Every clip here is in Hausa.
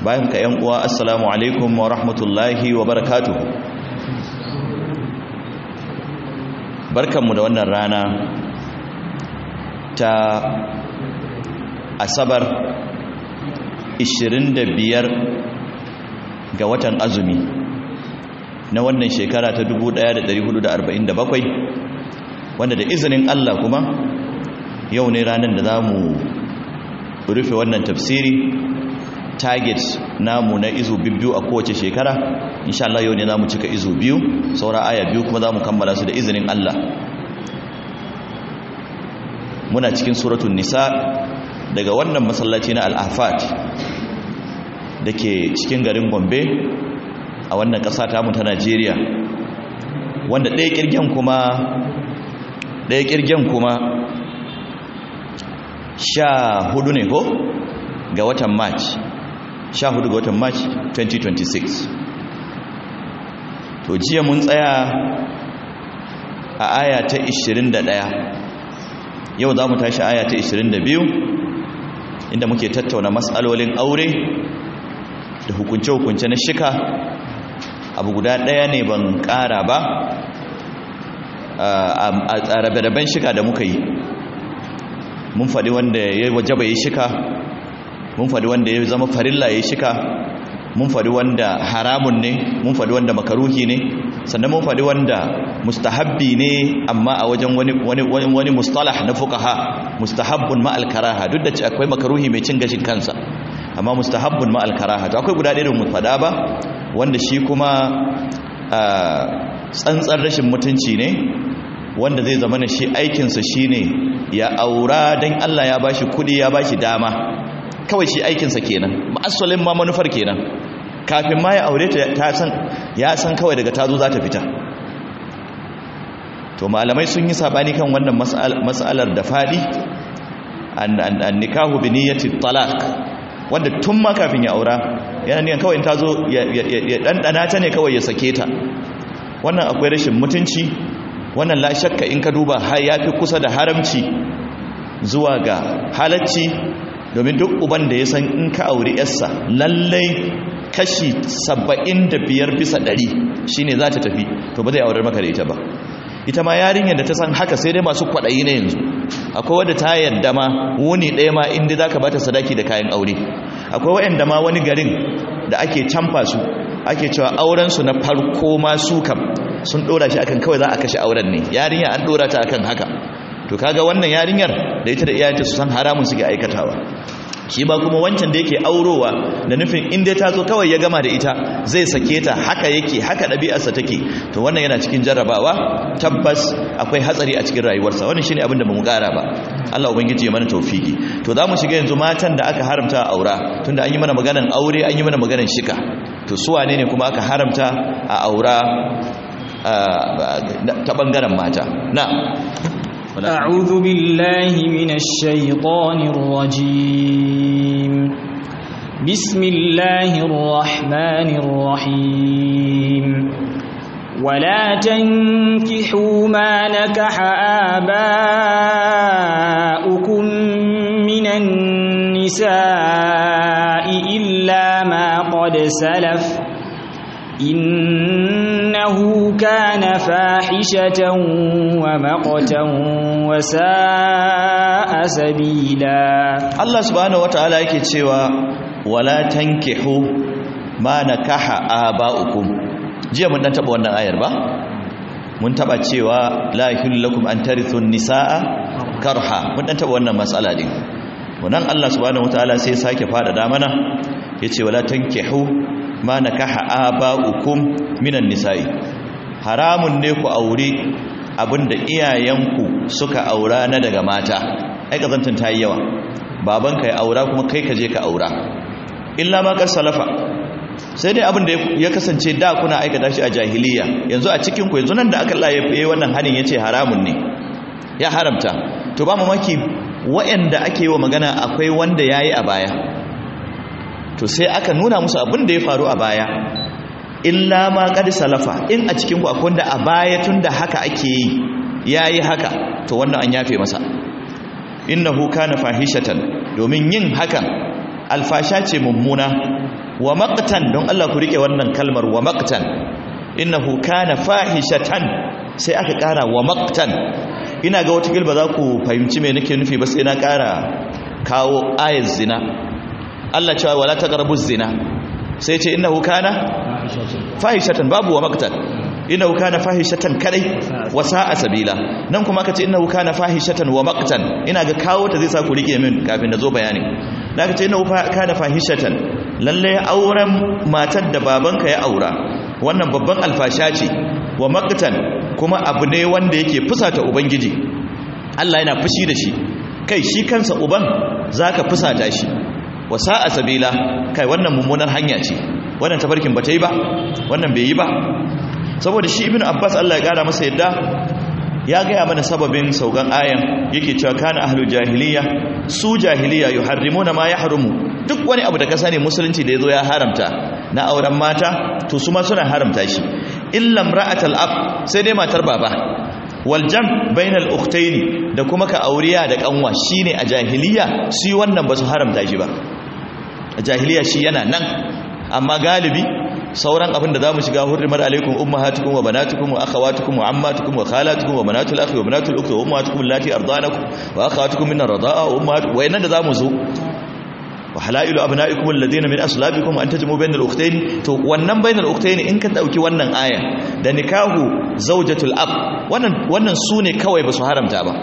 bayan ka yan uwa assalamu alaikum wa rahmatullahi wa barakatuh barkanmu da wannan rana ta asabar 25 ga watan azumi na wannan shekara ta 1447 wanda da izinin Allah kuma yau ne ranar da za mu rufe wannan tafsiri target namu na izu biyu a kowace shekara insha Allah yau ne za mu cika izu biyu saura aya biyu kuma za mu kammala su da izinin Allah muna cikin suratun nisa daga wannan masallaci na al'afat da ke cikin garin gombe a wannan ƙasa tamu ta najeriya wanda ɗaya ƙirgen kuma ɗaya ƙirgen kuma sha hudu ne ko ga watan march sha hudu ga watan march 2026 to jiya mun tsaya a aya ta 21 yau za mu tashi aya ta 22 inda muke tattauna matsalolin aure da hukunce-hukunce na shika abu guda ɗaya ne ban ƙara ba a rabe-raben shika da muka yi mun faɗi wanda ya wajaba ya shika mun faɗi wanda ya zama farilla ya shika mun faɗi wanda haramun ne mun faɗi wanda makaruhi ne sannan mun faɗi wanda mustahabbi ne amma a wajen wani wani wani mustalah na fuqaha mustahabbun ma al-karaha duk da akwai makaruhi mai cin gashin kansa amma mustahabbun ma al-karaha to akwai guda ɗaya da mu faɗa ba wanda shi kuma tsantsar rashin mutunci ne wanda zai zama shi aikinsa shine ya aura dan Allah ya bashi kudi ya bashi dama kawai shi aikinsa kenan ma'asalin ma manufar kenan kafin ma ya aure ta san ya san kawai daga tazo za ta fita to malamai sun yi sabani kan wannan mas'alar da fadi an nikahu bi niyyati talaq wanda tun ma kafin ya aura yana niyan kawai in tazo ya dandana ta ne kawai ya sake ta wannan akwai rashin mutunci wannan la shakka in ka duba har yafi kusa da haramci zuwa ga halacci domin duk uban da ya san in ka auri yarsa lallai kashi saba'in da biyar bisa ɗari shine za ta tafi to ba zai aurar maka da ita ba ita ma yarinyar da ta san haka sai dai masu kwaɗayi na yanzu akwai wadda ta yadda ma wuni ɗaya ma inda za ka ba ta sadaki da kayan aure akwai waɗanda ma wani garin da ake camfa su ake cewa aurensu na farko ma su kam sun ɗora shi akan kawai za a kashe auren ne yarinya an ɗora ta akan haka to kaga wannan yarinyar da ita da iyayenta su san haramun suke aikatawa shi ba kuma wancan da yake aurowa da nufin in dai ta zo kawai ya gama da ita zai sake ta haka yake haka ɗabi'arsa take to wannan yana cikin jarrabawa tabbas akwai hatsari a cikin rayuwarsa wannan shine abin da bamu ƙara ba Allah ubangiji ya mana tawfiki to za mu shiga yanzu matan da aka haramta a aura tunda an yi mana maganan aure an yi mana maganan shika to su wane ne kuma aka haramta a aura ta bangaren mata na أعوذ بالله من الشيطان الرجيم بسم الله الرحمن الرحيم ولا تنكحوا ما نكح آباؤكم من النساء إلا ما قد سلف إنه كان فاحشة ومقتا وساء سبيلا الله سبحانه وتعالى yake cewa wala tankihu ma nakaha aba'ukum jiya mun dan taba wannan ayar ba mun taba cewa la yahillu lakum an tarithu nisaa karha mun dan taba wannan mas'ala din wannan Allah subhanahu wataala sai sake fada da mana yace wala tankihu ma nakaha aba'ukum minan nisa'i haramun ne ku aure abinda iyayenku suka aura na daga mata ai kazantin tayi yawa babanka ya aura kuma kai ka je ka aura illa ma kar salafa sai dai abinda ya kasance da kuna aikata shi a jahiliya yanzu a cikin ku yanzu nan da aka Allah ya yi wannan hanin yace haramun ne ya haramta to ba mamaki waɗanda ake yi wa magana akwai wanda yayi a baya to sai aka nuna musu abin da ya faru a baya illa ma qad salafa in a cikin ku akwai wanda a baya tunda haka ake yi yayi haka to wannan an yafe masa innahu kana fahishatan domin yin hakan alfasha ce mummuna wa maqtan don Allah ku rike wannan kalmar wa maqtan innahu kana fahishatan sai aka kara wa maqtan ina ga wata gilba za ku fahimci me nake nufi ba sai na kara kawo ayat zina Allah cewa wala taqrabu zina sai ce innahu kana fahishatan babu wa maqtan innahu kana fahishatan kadai wa sa'a sabila nan kuma kace innahu kana fahishatan wa maqtan ina ga kawo ta zai sa ku rike min kafin da zo bayani da kace innahu kana fahishatan lalle auren matar da babanka ya aura wannan babban alfasha ce wa maqtan kuma abu ne wanda yake fusata ubangiji Allah yana fushi da shi kai shi kansa uban zaka fusata shi wa sa'a sabila kai wannan mummunar hanya ce wannan tafarkin bata yi ba wannan bai yi ba saboda shi ibn abbas Allah ya kara masa yadda ya gaya mana sababin saukan ayan yake cewa kana ahlul jahiliya su jahiliya yuharrimuna ma yahrumu duk wani abu da ka sani musulunci da yazo ya haramta na auren mata to su ma suna haramta shi illa imra'atal ab sai dai matar baba wal jam bainal ukhtaini da kuma ka auriya da kanwa shine a jahiliya shi wannan ba su haramta shi ba a jahiliya shi yana nan amma galibi sauran abin da za mu shiga hurrimar alaikum ummahatukum wa banatukum wa akhawatukum wa ammatukum wa khalatukum wa banatul akhi wa banatul ukhti wa ummahatukum allati ardanakum wa akhawatukum min ar-rida'a wa ummahatukum wa innan da zamu zo wa halailu abna'ikum alladhina min aslabikum an tajmu bainal ukhtayn to wannan bainal ukhtayn in ka dauki wannan aya da nikahu zawjatul ab wannan wannan sune kawai ba su haramta ba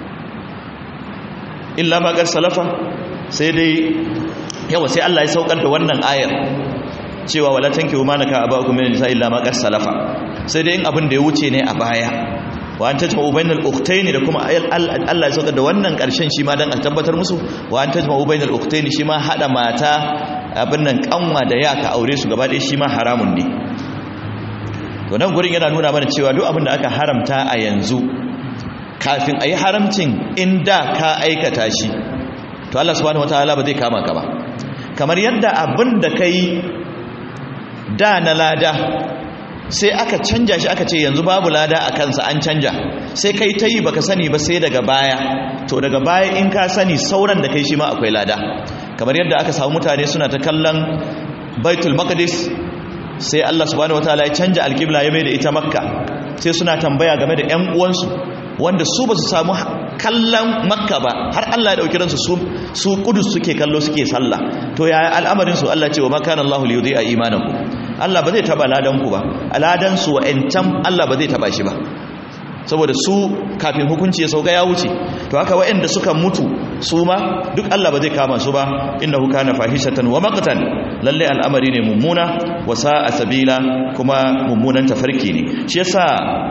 illa ma gar salafa sai dai yawa sai Allah ya saukar da wannan ayar cewa wala tankihu ma naka abakum min nisa illa ma qad salafa sai dai in abin da ya wuce ne a baya wa an tajma'u bainal ukhtayn da kuma Allah ya saukar da wannan karshen shi ma dan a tabbatar musu wa an tajma'u bainal ukhtayn shi ma hada mata abin nan kanwa da ya ka aure su gaba ɗaya shi ma haramun ne to nan gurin yana nuna mana cewa duk abin da aka haramta a yanzu kafin a yi haramcin inda ka aikata shi to Allah subhanahu wataala ba zai kama ka ba kamar yadda abin da ka yi da na lada sai aka canja shi aka ce yanzu babu lada a kansa an canja sai kai ta yi baka sani ba sai daga baya to daga baya in ka sani sauran da kai shi ma akwai lada kamar yadda aka samu mutane suna ta kallon baitul maqdis sai Allah subhanahu wataala ya canja alqibla ya mai da ita makka sai suna tambaya game da ƴan uwansu wanda su ba su samu kallon makka ba har Allah ya dauki ransu su su kudus suke kallo suke sallah to yaya al'amarin su Allah ce wa makana Allah li yudhi'a imanakum Allah ba zai taba ladan ku ba aladan su wa'ancan Allah ba zai taba shi ba saboda su kafin hukunci ya sauka ya wuce to haka wa'anda suka mutu su ma duk Allah ba zai kama su ba innahu kana fahishatan wa maqtan lalle al'amari ne mummuna wa sa'a sabila kuma mummunan tafarki ne shi yasa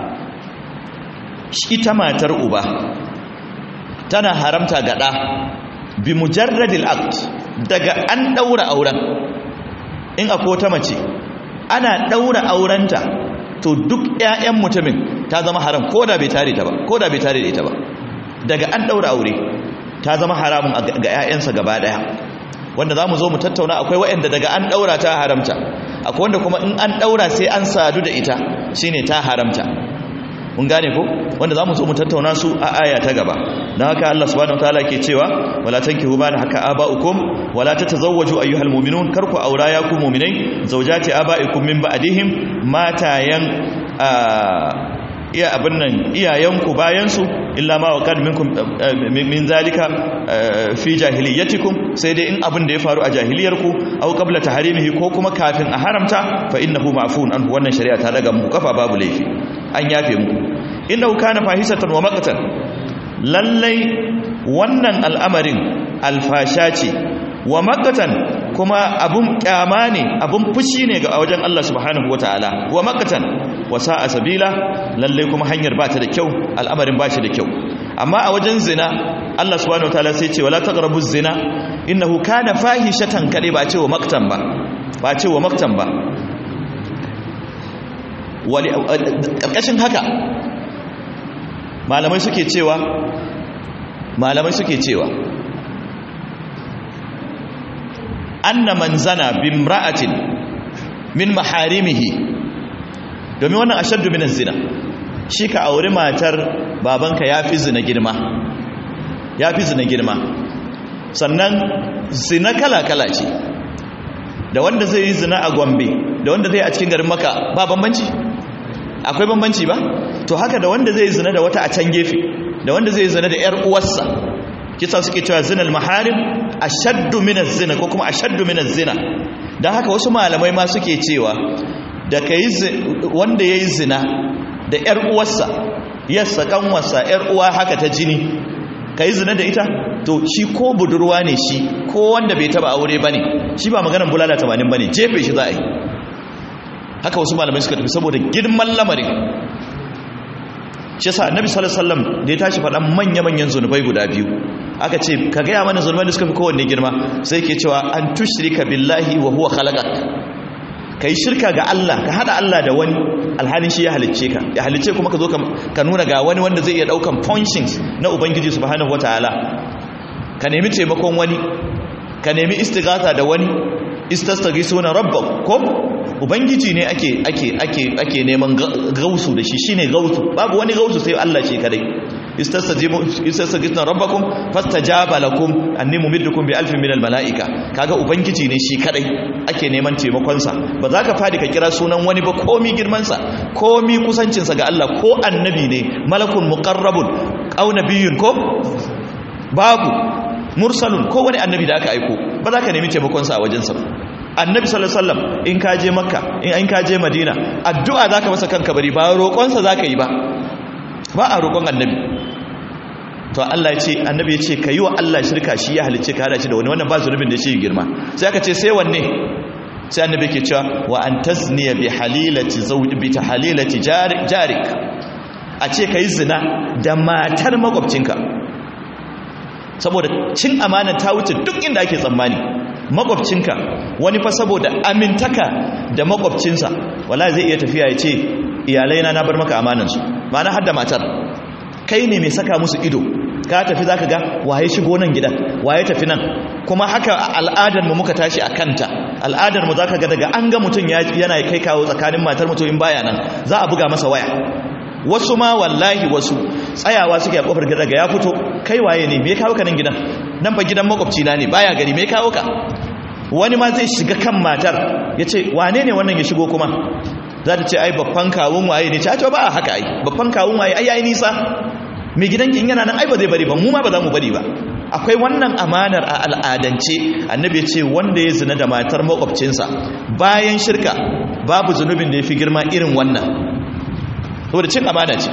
ita matar uba tana haramta ga ɗa bi mujarradil aqd daga an daura auren in akwai wata mace ana daura aurenta to duk ƴaƴan mutumin ta zama haram ko da bai tare ta ba ko da bai tare da ita ba daga an daura aure ta zama haramun ga ƴaƴansa gaba daya wanda zamu zo mu tattauna akwai waɗanda daga an daura ta haramta akwai wanda kuma in an daura sai an sadu da ita shine ta haramta mun gane ko wanda zamu zo mu tattauna su a aya ta gaba dan haka Allah subhanahu wataala ke cewa wala tankihu ma haka aba'ukum wala tatazawwaju ayyuhal mu'minun karku aura ya ku mu'minai zawjati aba'ikum min ba'dihim matayan iya abin nan iyayenku bayansu illa ma wa kad minkum min zalika fi jahiliyatikum sai dai in abin da ya faru a jahiliyarku aw qabla taharimihi ko kuma kafin a haramta fa innahu ma'fun anhu wannan shari'a ta daga muku kafa babu laifi an yafe muku innahu kana fahisatan wa maqtan lallai wannan al'amarin alfasha ce wa maqtan kuma abun kyama ne abun fushi ne ga wajen Allah subhanahu wataala wa maqtan wa sa'a sabila lalle kuma hanyar ba ta da kyau al'amarin ba shi da kyau amma a wajen zina Allah subhanahu wataala sai ce wala taqrabu zina innahu kana fahishatan kade ba ce wa maqtan ba ba ce wa maqtan ba wali karkashin haka malamai suke cewa malamai suke cewa anna man zana bimra'atin min maharimihi domin wannan ashaddu minan zina shi ka auri matar babanka yafi zina girma yafi zina girma sannan zina kala kala ce da wanda zai yi zina a gombe da wanda zai a cikin garin maka ba bambanci akwai bambanci ba to haka da wanda zai zina da wata a can gefe da wanda zai zina da 'yar uwarsa kisa suke cewa zinal maharim ashaddu min zina ko kuma ashaddu min zina dan haka wasu malamai ma suke cewa da kai wanda yayi zina da 'yar uwarsa yassa kanwarsa 'yar uwa haka ta jini kai zina da ita to shi ko budurwa ne shi ko wanda bai taba aure bane shi ba maganar bulala 80 bane jefe shi za a yi haka wasu malamai suka tafi saboda girman lamarin shi yasa annabi sallallahu alaihi wasallam da ya tashi faɗan manya-manyan zunubai guda biyu aka ce ka gaya mana zunubai da suka fi kowanne girma sai ke cewa an tushrika billahi wa huwa khalaqak kai shirka ga Allah ka hada Allah da wani alhalin shi ya halicce ka ya halicce kuma ka zo ka nuna ga wani wanda zai iya daukan functions na ubangiji subhanahu wataala ka nemi taimakon wani ka nemi istighatha da wani istastaghisuna rabbakum ko ubangiji ne ake ake ake ake neman gausu da shi shine gausu babu wani gausu sai Allah shi kadai istastajibu istastaghithna rabbakum fastajaba lakum anni mumiddukum bi alfin minal malaika kaga ubangiji ne shi kadai ake neman taimakon sa ba za ka fadi ka kira sunan wani ba komi girman sa komi kusancin sa ga Allah ko annabi ne malakun muqarrabun aw nabiyyun ko babu mursalun ko wani annabi da aka aiko ba za ka nemi taimakon sa a wajen sa annabi sallallahu alaihi wasallam in ka je makka in ka je madina addu'a zaka masa kanka bari ba roƙon sa zaka yi ba ba a roƙon annabi to Allah ya ce annabi ya ce kayi wa Allah shirka shi ya halice ka hada shi da wani wannan ba zunubin da shi girma sai aka ce sai wanne sai annabi yake cewa wa an tasniya bi halilati zawj bi tahalilati jarik a ce kai zina da matar makwabcinka saboda cin amana ta wuce duk inda ake tsammani makwabcinka wani fa saboda amintaka da makwabcinsa wala zai iya tafiya ya ce iyalaina na bar maka amanansu ma'ana har da matar kai ne mai saka musu ido ka tafi zaka ga waye shigo nan gidan waye tafi nan kuma haka al'adar mu muka tashi a kanta al'adar mu zaka ga daga an ga mutum yana kai kawo tsakanin matar mutum in baya nan za a buga masa waya wasu ma wallahi wasu tsayawa suke a kofar gida daga ya fito kai waye ne me kawo ka nan gidan nan fa gidan makwabci na ne baya gari me kawo ka wani ma zai shiga kan matar ya ce wane ne wannan ya shigo kuma za ta ce ai babban kawun waye ne ce a ba a haka ai babban kawun waye ai yayi nisa mai gidan kin yana nan ai ba zai bari ba mu ma ba za mu bari ba akwai wannan amanar a al'adance annabi ya ce wanda ya zina da matar makwabcinsa bayan shirka babu zunubin da ya fi girma irin wannan saboda cin amana ce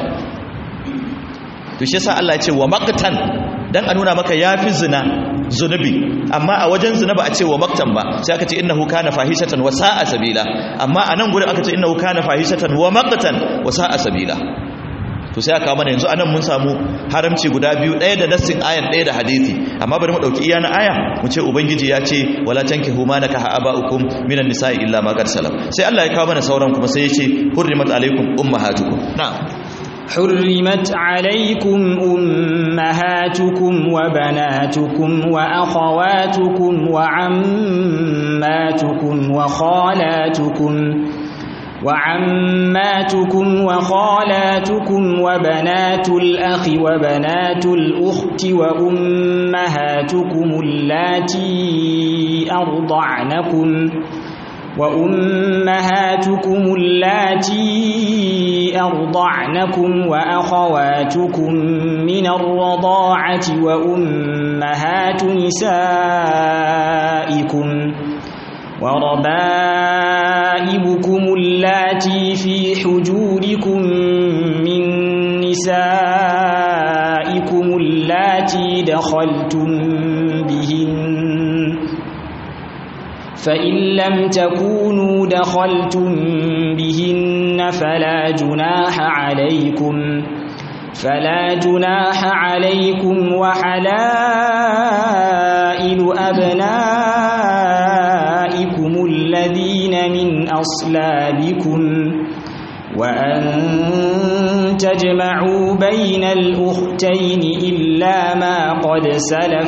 to shi yasa Allah ya ce wa maqtan dan a nuna maka yafi zina zunubi amma a wajen zina ba a ce wa maktan ba sai aka ce innahu kana fahishatan wa sa'a sabila amma a nan gurin aka ce innahu kana fahishatan wa maqtan wa sa'a sabila to sai aka mana yanzu anan mun samu haramci guda biyu ɗaya da nassin ayan ɗaya da hadisi amma bari mu dauki iya na aya mu ce ubangiji ya ce wala tankihu ma nakaha aba'ukum minan nisa'i illa ma qad salam sai Allah ya kawo mana sauran kuma sai ya ce hurrimat alaikum ummahatukum na'am حرمت عليكم أمهاتكم وبناتكم وأخواتكم وعماتكم وخالاتكم وعماتكم وخالاتكم وبنات الأخ وبنات الأخت وأمهاتكم اللاتي أرضعنكم وأمهاتكم اللاتي أرضعنكم وأخواتكم من الرضاعة وأمهات نسائكم وربائبكم اللاتي في حجوركم من نسائكم اللاتي دخلتم بهن فإن لم تكونوا دخلتم بهن فلا جناح عليكم فلا جناح عليكم وحلائل أبنائكم الذين من أصلابكم وأن تجمعوا بين الأختين إلا ما قد سلف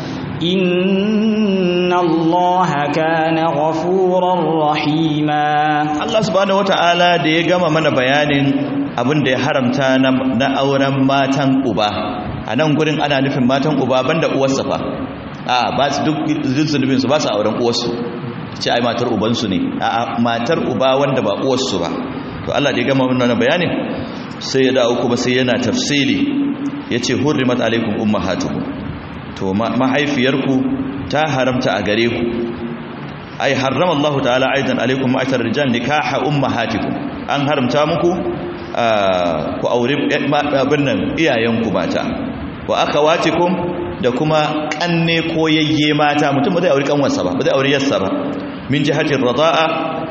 إن الله كان غفورا رحيما Allah subhanahu wata'ala da ya gama mana bayanin abin da ya haramta na auren matan uba a nan gurin ana nufin matan uba banda uwarsa fa a ba su duk zunubin su ba su auren uwarsu ce ai matar ubansu ne a matar uba wanda ba uwarsu ba to Allah da ya gama wannan bayanin sai ya dawo kuma sai yana tafsili yace hurrimat alaikum ummahatukum to mahaifiyarku ta haramta a gare ku ai harrama Allah ta'ala aidan alaikum ma'ashar rijal nikaha ummahatikum an haramta muku ku aure abin nan iyayenku mata wa akhawatikum da kuma kanne ko yayye mata mutum ba zai aure kanwarsa ba ba zai aure yarsa ba min jihatir radaa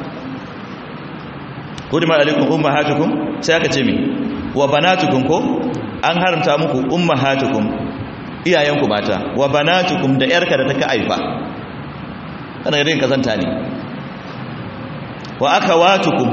hurima alaikum ummahatukum sai aka ce mi wa banatukum ko an haramta muku ummahatukum iyayenku mata wa banatukum da yarka da take aifa kana yin kazanta ne wa akhawatukum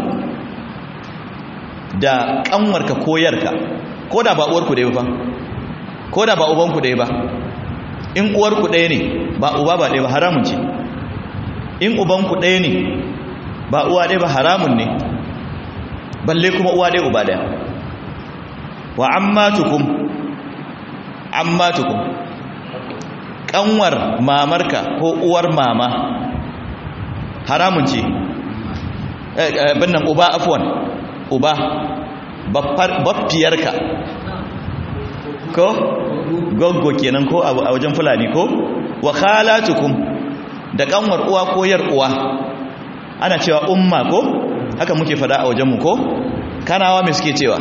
da kanwarka ko yarka ko da ba uwarku dai ba ko da ba ubanku dai ba in uwarku ɗaya ne ba uba ba ɗaya ba haramun ce in ubanku ɗaya ne ba uwa ɗaya ba haramun ne balle kuma uwa ɗaya uba ɗaya wa ammatukum ammatukum kanwar mamarka ko uwar mama haramun ce binnan uba afwan uba baffiyarka ko goggo kenan ko a wajen fulani ko wa khalatukum da kanwar uwa ko yar uwa ana cewa umma ko haka muke fada a wajenmu ko kanawa me suke cewa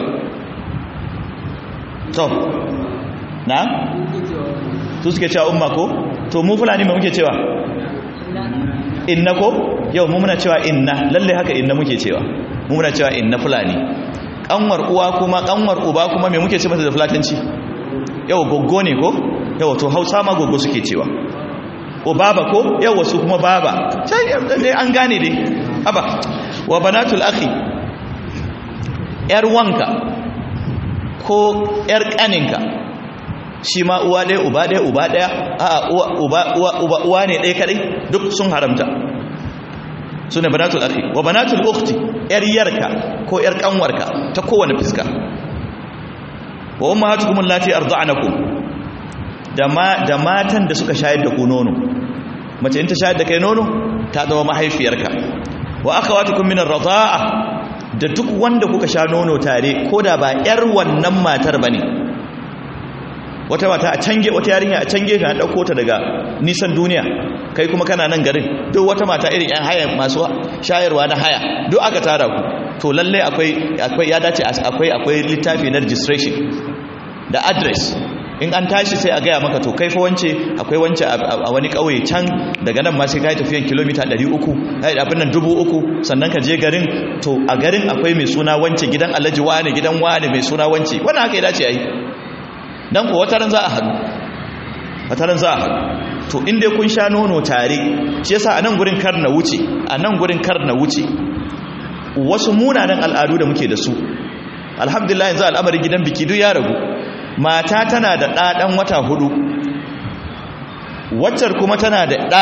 to na su suke cewa umma ko to mu fulani me muke cewa inna ko yau mu muna cewa inna lalle haka inna muke cewa mu muna cewa inna fulani kanwar uwa kuma kanwar uba kuma me muke ce mata da fulatanci yau goggo ne ko yau to hausa ma goggo suke cewa o baba ko yau wasu kuma baba sai dai an gane dai haba wa banatul akhi yar wanka ko yar kaninka shi ma uwa ɗaya uba ɗaya uba ɗaya a uba uba uwa ne ɗaya kadai duk sun haramta su ne banatul akhi wa banatul ukhti yar yarka ko yar kanwarka ta kowane fiska wa ummahatukum allati arda'nakum da ma da matan da suka shayar da ku nono mace in ta shayar da kai nono ta zama mahaifiyarka wa akhawatukum min ar-radha'a da duk wanda kuka sha nono tare koda ba yar wannan matar bane wata mata a cange wata yarinya a cange ta dauko ta daga nisan duniya kai kuma kana nan garin duk wata mata irin yan haya masu shayarwa na haya duk aka tara ku to lalle akwai akwai ya dace akwai akwai littafi na registration da address in an tashi sai a gaya maka to kai fa wance akwai wance a wani kauye can daga nan ma sai kai tafiyan kilomita 300 ai abin nan 3000 sannan ka je garin to a garin akwai mai suna wance gidan Alhaji wane gidan wane mai suna wance wannan haka ya dace ai dan ko wata ran za a hadu wata ran za a hadu to in dai kun sha nono tare shi yasa a nan gurin kar na wuce a nan gurin kar na wuce wasu munanan al'adu da muke da su alhamdulillah yanzu al'amarin gidan biki duk ya ragu mata tana da ɗaɗan wata hudu waccar kuma tana da ɗa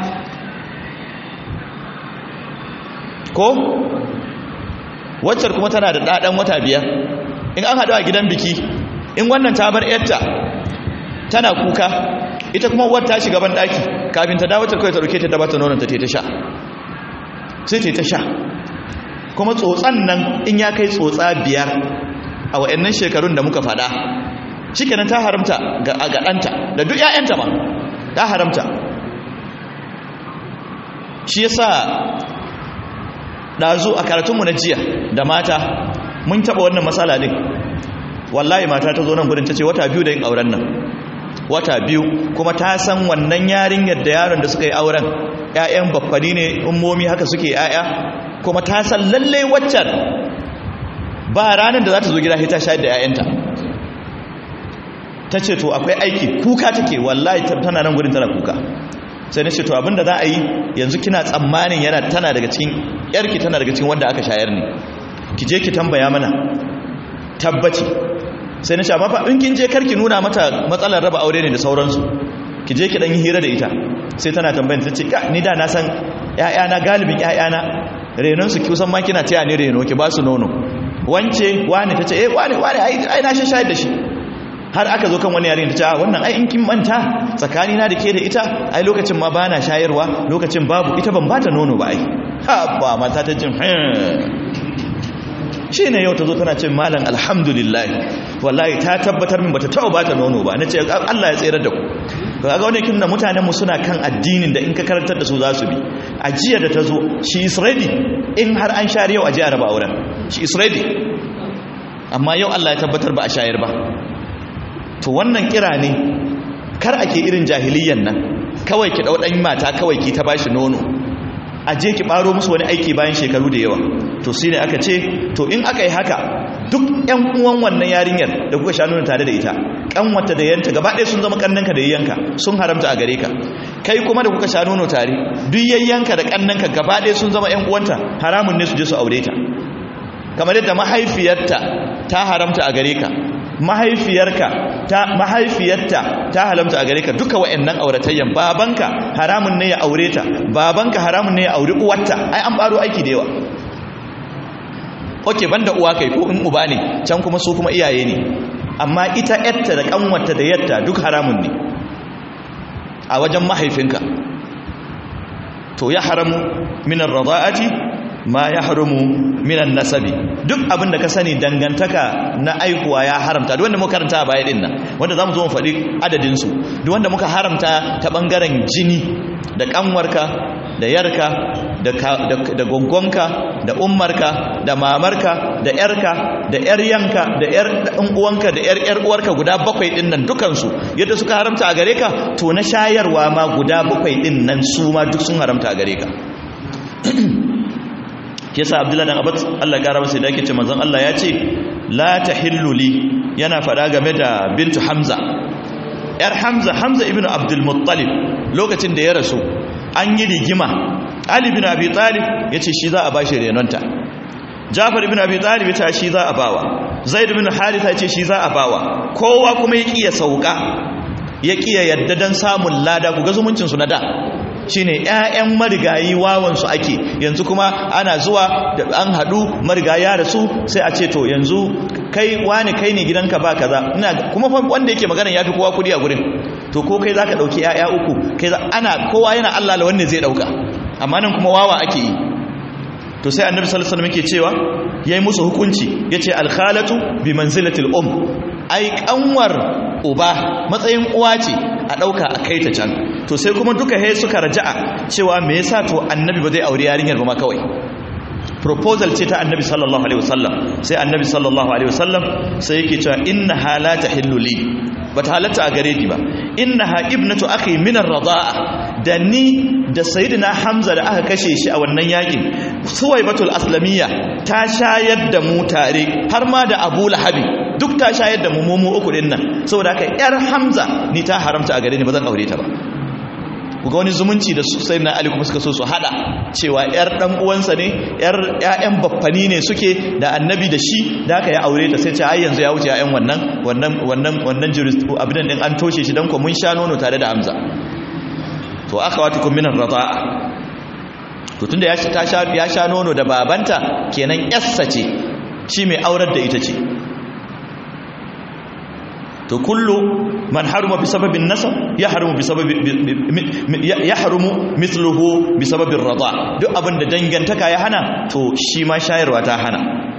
ko waccar kuma tana da ɗaɗan wata biyar in an haɗu a gidan biki in wannan ta bar yarta tana kuka ita kuma uwar ta shiga ban ɗaki kafin ta dawo ta kawai ta ɗauke ta dabata nonon ta ta sha sai ta ta sha kuma tsotsan nan in ya kai tsotsa biyar a wa'annan shekarun da muka fada shikenan ta haramta ga ɗanta da duk 'ya'yanta ma ta haramta shi yasa ɗazu a karatunmu na jiya da mata mun taɓa wannan matsala ɗin wallahi mata ta zo nan gudun ta ce wata biyu da yin auren nan wata biyu kuma ta san wannan yarinyar da yaron da suka yi auren 'ya'yan baffani ne ummomi haka suke 'ya'ya kuma ta san lalle waccan ba ranar da za ta zo gida ta shayar da 'ya'yanta ta ce to akwai aiki kuka take wallahi tana nan gudun tana kuka sai na ce to abinda za a yi yanzu kina tsammanin yana tana daga cikin yarki tana daga cikin wanda aka shayar ne ki je ki tambaya mana tabbaci sai na ce amma fa in kin je karki nuna mata matsalar raba aure ne da sauransu ki je ki dan yi hira da ita sai tana tambayin ta ce ka ni da na san ƴaƴana galibin ƴaƴana renon su kusan ma kina taya ni reno ki ba su nono wance wani ta ce eh wani wani ai na shayar da shi har aka zo kan wani yarin ta ce wannan ai in kin manta tsakani na da ke da ita ai lokacin ma bana shayarwa lokacin babu ita ban bata nono ba ai ha ba mata ta jin shi ne yau ta zo tana ce malam alhamdulillah wallahi ta tabbatar min bata taɓa bata nono ba na ce Allah ya tsere da ku ga wani kin da mutanenmu suna kan addinin da in ka karantar da su za su bi a jiya da ta zo she is ready in har an share yau a jiya raba auren she is ready amma yau Allah ya tabbatar ba a shayar ba to wannan kira ne kar ake irin jahiliyan nan kawai ki dau dan mata kawai ki ta bashi nono a je ki baro musu wani aiki bayan shekaru da yawa to shine aka ce to in aka yi haka duk ƴan uwan wannan yarinyar da kuka sha nuna tare da ita kanwata da yanta gaba ɗaya sun zama kannanka da yayyanka sun haramta a gare ka kai kuma da kuka sha nono tare duk yayyanka da kannanka gaba ɗaya sun zama ƴan uwanta haramun ne su je su aure ta kamar yadda mahaifiyarta ta haramta a gare ka mahaifiyarka ta mahaifiyarta ta halamta a gare ka duka wa'annan auratayyan babanka haramun ne ya aure ta babanka haramun ne ya auri uwarta ai an baro aiki da yawa oke banda uwa kai ko in uba ne can kuma su kuma iyaye ne amma ita yatta da kanwarta da yatta duk haramun ne a wajen mahaifinka to ya haramu minar rada'ati ma ya haramu minan nasabi duk abin da ka sani dangantaka na aikuwa ya haramta duk wanda muka karanta a baya din nan wanda zamu zo mu faɗi adadin su duk wanda muka haramta ta bangaren jini da kanwarka da yarka da da gongonka da ummarka da mamarka da yarka da yar yanka da yar dan uwanka da yar yar uwarka guda bakwai din nan dukan su yadda suka haramta a gare ka to na shayarwa ma guda bakwai din nan su ma duk sun haramta a gare ka yasa abdullahi dan abbas Allah gara masa da yake ce manzon Allah ya ce la tahillu li yana fada game da bintu hamza yar hamza hamza ibnu abdul muttalib lokacin da ya rasu an yi rigima ali ibn abi talib yace shi za a bashi renonta jafar ibn abi talib yace shi za a bawa zaid ibn haritha yace shi za a bawa kowa kuma ya kiya sauka ya kiya yadda dan samun lada ku ga zumuncin su na da shine ƴaƴan marigayi wawansu ake yanzu kuma ana zuwa da an haɗu marigaya da su sai a ce to yanzu kai wani kai ne gidanka ba kaza ina kuma wanda yake magana yafi kowa kudi a gurin to ko kai zaka dauki ƴaƴa uku kai ana kowa yana Allah la wanda zai dauka amma nan kuma wawa ake yi to sai annabi sallallahu alaihi wasallam yake cewa yayi musu hukunci yace al khalatu bi manzilatil um ai kanwar uba matsayin uwa ce a ɗauka a kai ta can to sai kuma duka he suka raja'a cewa me yasa to annabi ba zai aure yarinyar ba ma kawai proposal ce ta annabi sallallahu alaihi wasallam sai annabi sallallahu alaihi wasallam sai yake cewa inna halata hilluli bata halatta a gare ni ba innaha ibnatu akhi min ar-rida'a da ni da sayyidina hamza da aka kashe shi a wannan yakin suwaibatul aslamiyya ta shayar da mu tare har ma da abu lahabi duk ta shayar da mu mu uku din nan saboda haka yar hamza ni ta haramta a gare ni ba zan aure ta ba kuga wani zumunci da sai na ali kuma suka so su hada cewa yar dan uwansa ne yar ƴaƴan baffani ne suke da annabi da shi da haka ya aure ta sai ce ai yanzu ya wuce ƴaƴan wannan wannan wannan wannan jurist abin din an toshe shi dan ko mun sha nono tare da hamza to akhawatukum min ar-rida'a to tunda ya ta sha ya sha nono da babanta kenan yassa ce shi mai aurar da ita ce to kullu man haruma bi sababin nasab ya harumu bi sababi ya harumu mithluhu bi sababin rada duk abin da dangantaka ya hana to shi ma shayarwa ta hana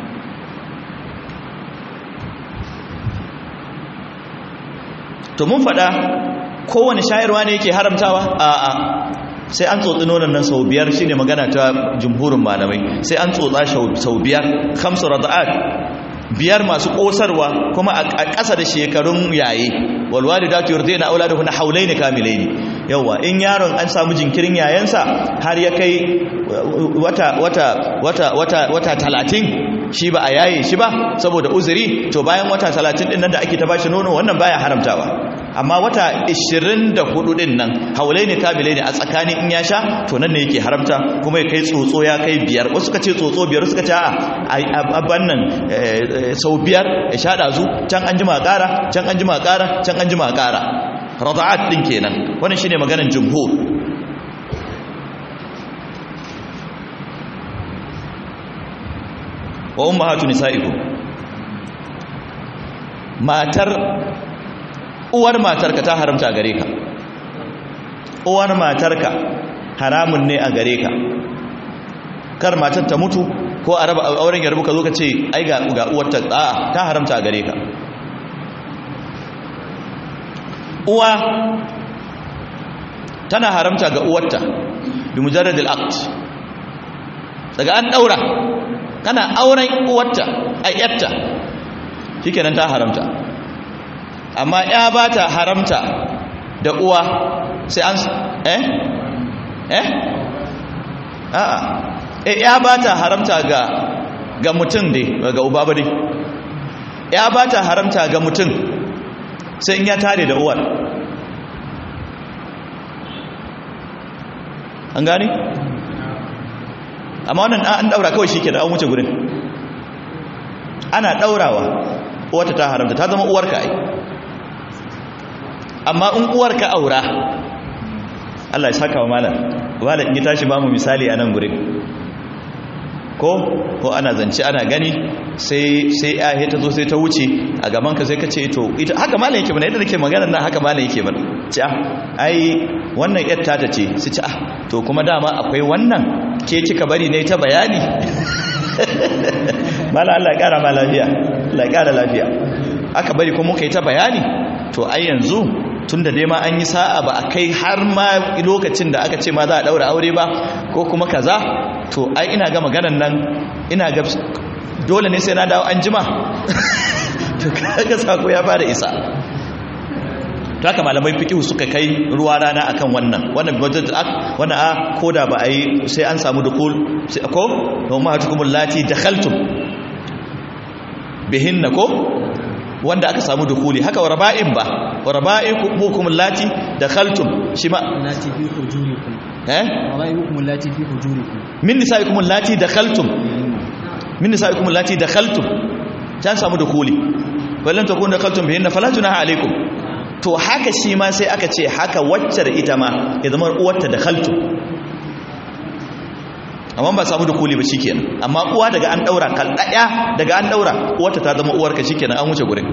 to mun faɗa kowane shayarwa ne yake haramtawa a'a sai an tsotsi nonon nan sau biyar shine magana ta jumhurin malamai sai an tsotsa sau biyar khamsu rada'at biyar masu kosarwa kuma a ƙasa da shekarun yaye walwalidatu yurdina auladuhunna hawlayn kamilayn yawa in yaron an samu jinkirin yayansa har ya kai wata wata wata wata wata 30 shi ba a yaye shi ba saboda uzuri to bayan wata 30 din nan da ake ta bashi nono wannan baya haramtawa amma wata 24 din nan haulaini kamilai ne a tsakanin in ya sha to nan ne yake haramta kuma ya kai tsotso ya kai biyar wasu suka ce tsotso biyar suka ce a abban nan sau biyar ya sha dazu can an jima ƙara can an jima ƙara can an jima ƙara rada'at din kenan wannan shine maganar jumhur wa ummahatu nisaikum matar uwar matarka ta haramta gare ka uwar matarka haramun ne a gare ka kar matar ta mutu ko a raba auren ya rabu ka zo ka ce ai ga ga uwarta a'a ta haramta a gare ka uwa tana haramta ga uwarta bi mujarrad al-aqd daga an daura kana auren uwarta a yatta shikenan ta haramta amma ya ba ta haramta da uwa sai an eh eh a'a eh ya ba ta haramta ga ga mutum dai ga uba ba dai ya ba ta haramta ga mutum sai in ya tare da uwar an gani amma wannan an daura kawai shi ke da an wuce gurin ana daurawa uwarta ta haramta ta zama uwarka ai amma in uwarka aura Allah ya saka wa malam wala in ya tashi ba mu misali a nan gurin ko ko ana zance ana gani sai sai ya ta zo sai ta wuce a gaban ka sai ka ce to ita haka malam yake bana yadda nake magana nan haka malam yake bana ce ah ai wannan yar ta ta ce su ce ah to kuma dama akwai wannan ke kika bari ne ta bayani malam Allah ya kara ma lafiya Allah ya kara lafiya aka bari kuma muka yi ta bayani to ai yanzu tunda dai ma an yi sa'a ba a kai har ma lokacin da aka ce ma za a daura aure ba ko kuma kaza to ai ina ga maganan nan ina ga dole ne sai na dawo an jima to kaga sako ya fara isa to haka malamai fiqh suka kai ruwa rana akan wannan wannan budget act wannan a koda ba a yi sai an samu dukul sai ko don ma hatukumul lati dakhaltum bihinna ko wanda aka samu dukuli haka wa raba'in ba wa raba'ikum lati dakhaltum shi ma lati fi hujurikum eh raba'ikum lati fi hujurikum min nisaikum lati dakhaltum min nisaikum lati dakhaltum ta samu dukuli wallan takun dakhaltum bihinna fala junaha alaikum to haka shi ma sai aka ce haka waccar ita ma ya zama uwarta dakhaltum amma ba samu dukuli ba shikenan amma uwa daga an daura kal daya daga an daura uwarta ta zama uwarka shikenan an wuce gurin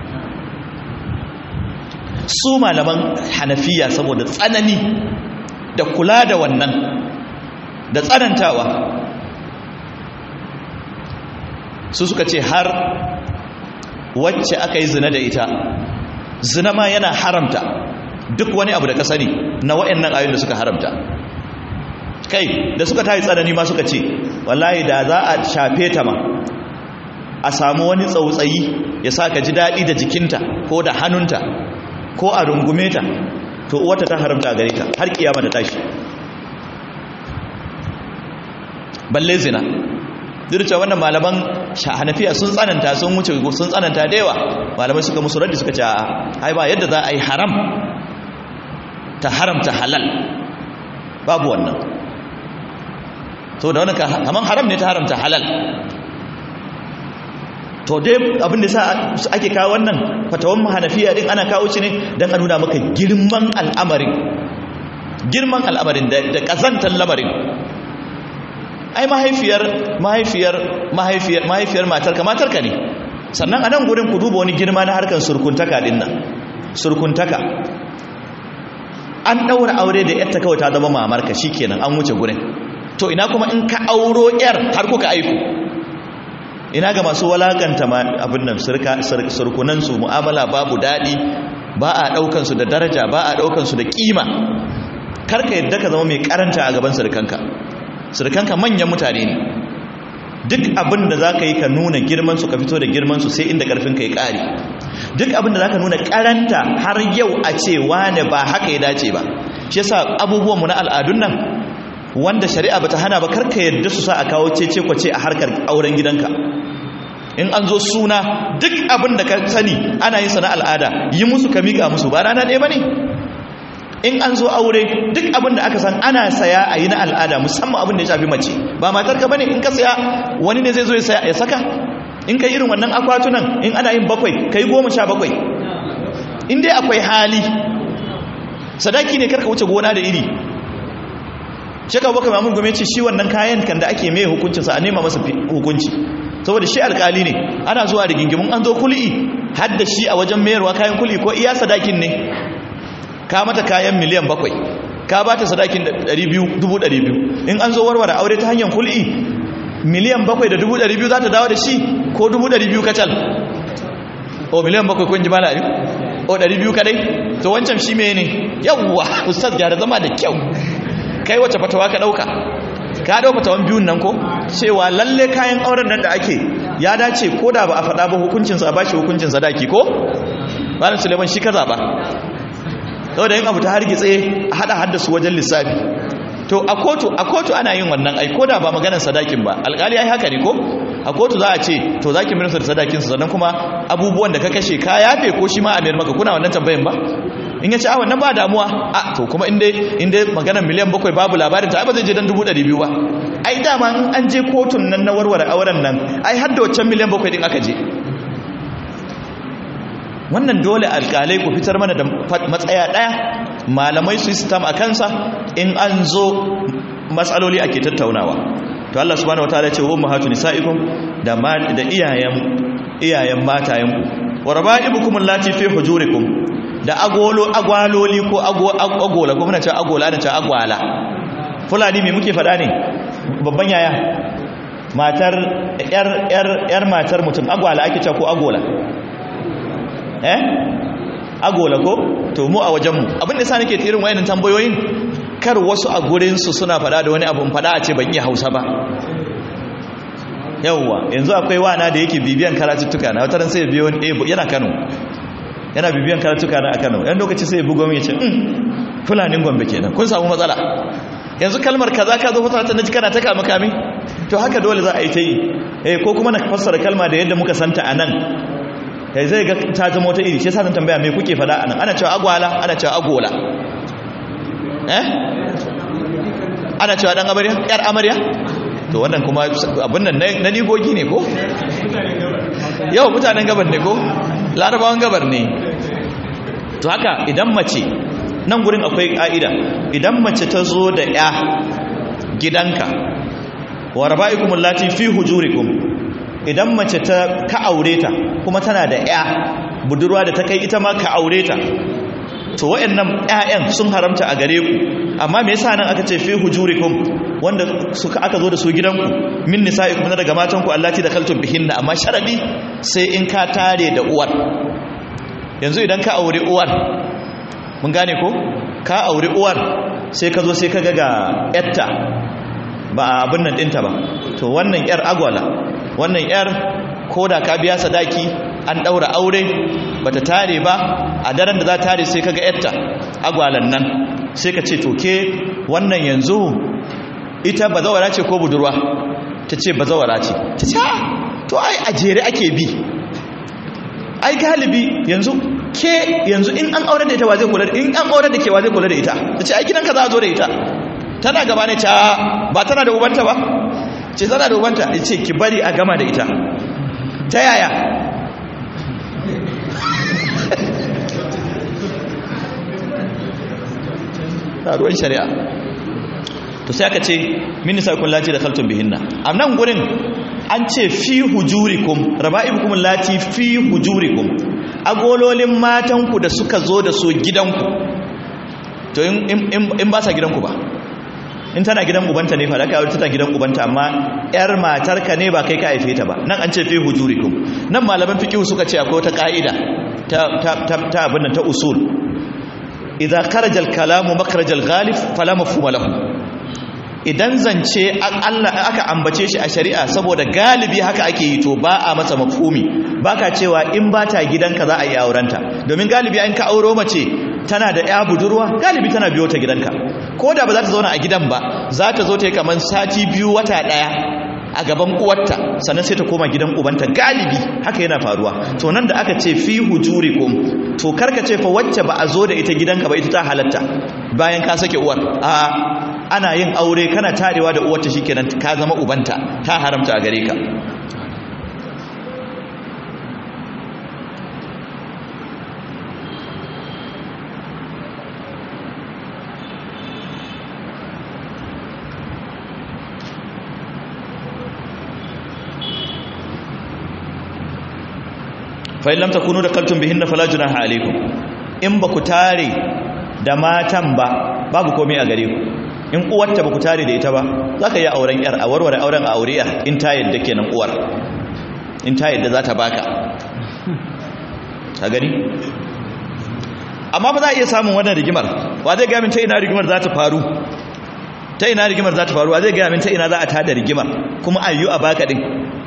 su malaman hanafiya saboda tsanani da kula da wannan da tsanantawa su suka ce har wacce aka yi zina da ita zina ma yana haramta duk wani abu da ka sani na waɗannan ayoyin da suka haramta kai da suka tayi tsanani ma suka ce wallahi da za a shafe ta ma a samu wani tsautsayi ya sa ka ji daɗi da jikinta ko da hannunta ko a rungume ta to uwata ta haramta gare ka har kiyama da tashi balle zina dirce wannan malaman hanafiya sun tsananta sun wuce sun tsananta da yawa malamai suka musu raddi suka ce a ai ba yadda za a yi haram ta haramta halal babu wannan to da wani kaman haram ne ta haramta halal to dai abin da sa ake kawo wannan fatawan hanafiya din ana kawo shi ne don a nuna maka girman al'amarin girman al'amarin da kazantar lamarin ai mahaifiyar mahaifiyar mahaifiyar mahaifiyar matarka matarka ne sannan a nan gurin ku duba wani girma na harkar surkuntaka din nan surkuntaka an ɗaura aure da yarta kawai ta zama mamarka shikenan an wuce gurin to ina kuma in ka auro yar har kuka aiku ina ga masu walakanta abin nan surkunansu mu'amala babu daɗi ba a ɗaukansu da daraja ba a ɗaukansu da ƙima karka yadda ka zama mai karanta a gaban surkanka surkanka manyan mutane ne duk abin da za ka yi ka nuna girmansu ka fito da girmansu sai inda ƙarfinka ya ƙare duk abin da za ka nuna karanta har yau a ce wane ba haka ya dace ba shi yasa abubuwanmu na al'adun nan wanda shari'a bata hana ba karka yadda su sa a kawo cece kwace a harkar auren gidanka in an zo suna duk abin da ka sani ana yin sa na al'ada yi musu ka miƙa musu ba rana ɗaya ba ne in an zo aure duk abin da aka san ana saya a yi na al'ada musamman abin da ya shafi mace ba matarka ba ne in ka saya wani ne zai zo ya saka in ka irin wannan akwatunan in ana yin bakwai ka yi goma sha bakwai in dai akwai hali sadaki ne karka wuce gona da iri shaka baka mamun gume ce shi wannan kayan kan da ake mai hukuncinsa a nema masa hukunci saboda shi alkali ne ana zuwa da gingimin an zo kul'i har da shi a wajen mayarwa kayan kul'i ko iya sadakin ne ka mata kayan miliyan bakwai ka ba ta sadakin dubu ɗari biyu in an zo warware aure ta hanyar kul'i miliyan bakwai da dubu ɗari biyu za ta dawo da shi ko dubu ɗari biyu kacal o miliyan bakwai kun ji mala ne o ɗari biyu kadai to wancan shi me ne yawwa ustaz gyara zama da kyau kai wace fatawa ka ɗauka ka ɗau fatawan biyun nan ko cewa lalle kayan auren nan da ake ya dace ko da ba a faɗa ba hukuncinsa a bashi hukuncin sadaki ko malam suleiman shi ka zaɓa saboda yin abu ta hargitse a haɗa haddasu wajen lissafi to a kotu a kotu ana yin wannan ai ko da ba maganar sadakin ba alƙali ai haka ne ko a kotu za a ce to za ki minista da sadakinsa sannan kuma abubuwan da ka kashe ka yafe ko shi ma a mayar maka kuna wannan tambayin ba in ya ce a wannan ba damuwa a to kuma inda inda maganar miliyan bakwai babu labarin ta ba zai je dan dubu ɗari biyu ba ai dama in an je kotun nan na warware auren nan ai har da waccan miliyan bakwai din aka je wannan dole alƙalai ku fitar mana da matsaya ɗaya malamai su yi sitam a kansa in an zo matsaloli ake tattaunawa to Allah subhanahu wataala ya ce wa ummahatu nisaikum da da iyayen iyayen matayenku wa raba'ibukum allati fi hujurikum da agolo agwaloli ko agola ko muna ce agola da ce agwala fulani me muke fada ne babban yaya matar yar yar yar matar mutum agwala ake cewa ko agola eh agola ko to mu a wajen mu abin da yasa nake irin wayannan tambayoyin kar wasu a gurin su suna fada da wani abun fada a ce ban iya Hausa ba yawwa yanzu akwai wana da yake bibiyan karatuttuka na wataran sai biyo yana Kano yana bibiyan karatuka na a Kano yan lokaci sai ya bugo min ya ce mm fulanin Gombe kenan kun samu matsala yanzu kalmar kaza ka zo fata ta naji kana ta kama kami to haka dole za a yi ta yi eh ko kuma na fassara kalma da yadda muka santa anan kai zai ga ta zama wata iri shi yasa zan tambaya me kuke fada anan ana cewa agwala ana cewa agola eh ana cewa dan amarya yar amarya to wannan kuma abin nan na nigogi ne ko yau mutanen gabar ne ko larabawan gabar ne to haka idan mace nan gurin akwai ƙa'ida idan mace ta zo da ya gidanka wa raba'ikum allati fi hujurikum idan mace ta ka aure ta kuma tana da ya budurwa da ta kai ita ma ka aure ta to wayannan ƴaƴan sun haramta a gare ku amma me yasa nan aka ce fi hujurikum wanda suka aka zo da su gidanku min nisa'ikum na daga matanku allati dakaltum bihinna amma sharadi sai in ka tare da uwar yanzu idan ka aure uwar mun gane ko ka aure uwar sai ka zo sai ka ga ga yatta ba abin nan dinta ba to wannan yar agwala wannan yar koda ka biya sadaki an daura aure bata tare ba a daren da za tare sai kaga yatta agwalan nan sai ka ce to ke wannan yanzu ita bazawara ce ko budurwa ta ce bazawara ce ta ce to ai a jere ake bi ai galibi yanzu ke yanzu in an aure da ita wa zai kula da in an aure da ke wa zai kula da ita ta ce ai gidanka za a zo da ita tana gaba ne ta ba tana da ubanta ba ce tana da ubanta ya ce ki bari a gama da ita ta yaya ta ruwan shari'a to sai aka ce minisa kun lati da kaltun bihinna a nan gurin an ce fi hujurikum raba'ibukum lati fi hujurikum agololin matanku da suka zo da su gidanku to in ba sa gidanku ba in tana gidan ubanta ne fa da kai tana gidan ubanta amma yar matarka ne ba kai ka haife ta ba nan an ce fi hujurikum nan malaman fiqh suka ce akwai wata ka'ida ta ta ta abin nan ta usul idza kharaja al-kalamu makhraj al-ghalib fala mafhuma lahu idan zance Allah aka ambace shi a shari'a saboda galibi haka ake yi to ba a masa mafhumi baka cewa in ba ta gidanka za a yi aurenta domin galibi an ka auro mace tana da ya budurwa galibi tana biyo ta gidanka ko da ba za ta zauna a gidan ba za ta zo ta yi kamar sati biyu wata daya a gaban uwarta sannan sai ta koma gidan ubanta galibi haka yana faruwa to nan da aka ce fi hujurikum to karka ce fa wacce ba a zo da ita gidanka ba ita ta halatta bayan ka sake uwar a ana yin aure kana tarewa da uwarta shikenan ka zama ubanta ta haramta a gare ka fa in lam takunu dakaltum bihinna fala junaha alaykum in ba ku tare da matan ba babu komai a gare ku in uwarta ba ku tare da ita ba za ka yi auren yar a warware auren a aure yar in ta yadda kenan uwar in ta yadda za ta baka ka gani amma ba za a iya samun wannan rigimar wa zai gaya min ta ina rigimar za ta faru ta ina rigimar za ta faru wa zai gaya min ta ina za a tada rigimar kuma ayyu a baka din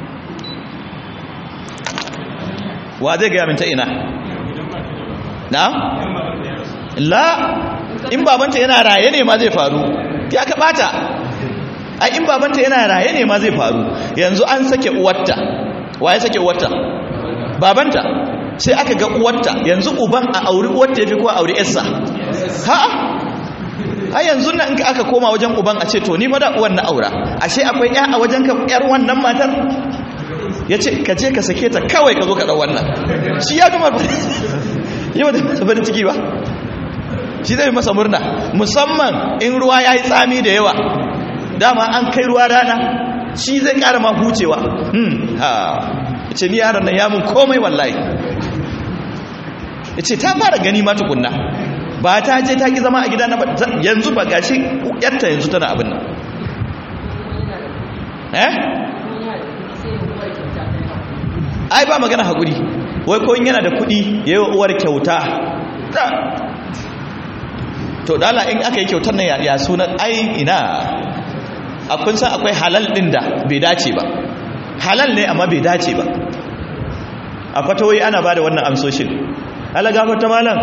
wa zai gaya min ta ina na la in babanta yana raye ne ma zai faru ya ka bata ai in babanta yana raye ne ma zai faru yanzu an sake uwarta waye sake uwarta babanta sai aka ga uwarta yanzu uban a auri uwarta yafi ko a auri yarsa ha a yanzu nan in aka koma wajen uban a ce to ni fa da uwan na aura ashe akwai ya a wajen ka yar wannan matar ya ce ka je ka sake ta kawai ka zo ka ɗau wannan shi ya gama yau da farin ciki ba shi zai masa murna musamman in ruwa ya yi tsami da yawa dama an kai ruwa rana shi zai ƙara ma hucewa ha ce ni yaran nan ya mun komai wallahi ya ce ta fara gani ma tukunna ba ta je ta ki zama a gida na yanzu ba gashi yarta yanzu tana abin nan eh ai ba magana haƙuri wai ko yana da kuɗi ya yi uwar kyauta to dala in aka yi kyautar nan ya sunan ai ina akwai san akwai halal ɗin da bai dace ba halal ne amma bai dace ba a fatawai ana ba da wannan amsoshin ala gafarta malam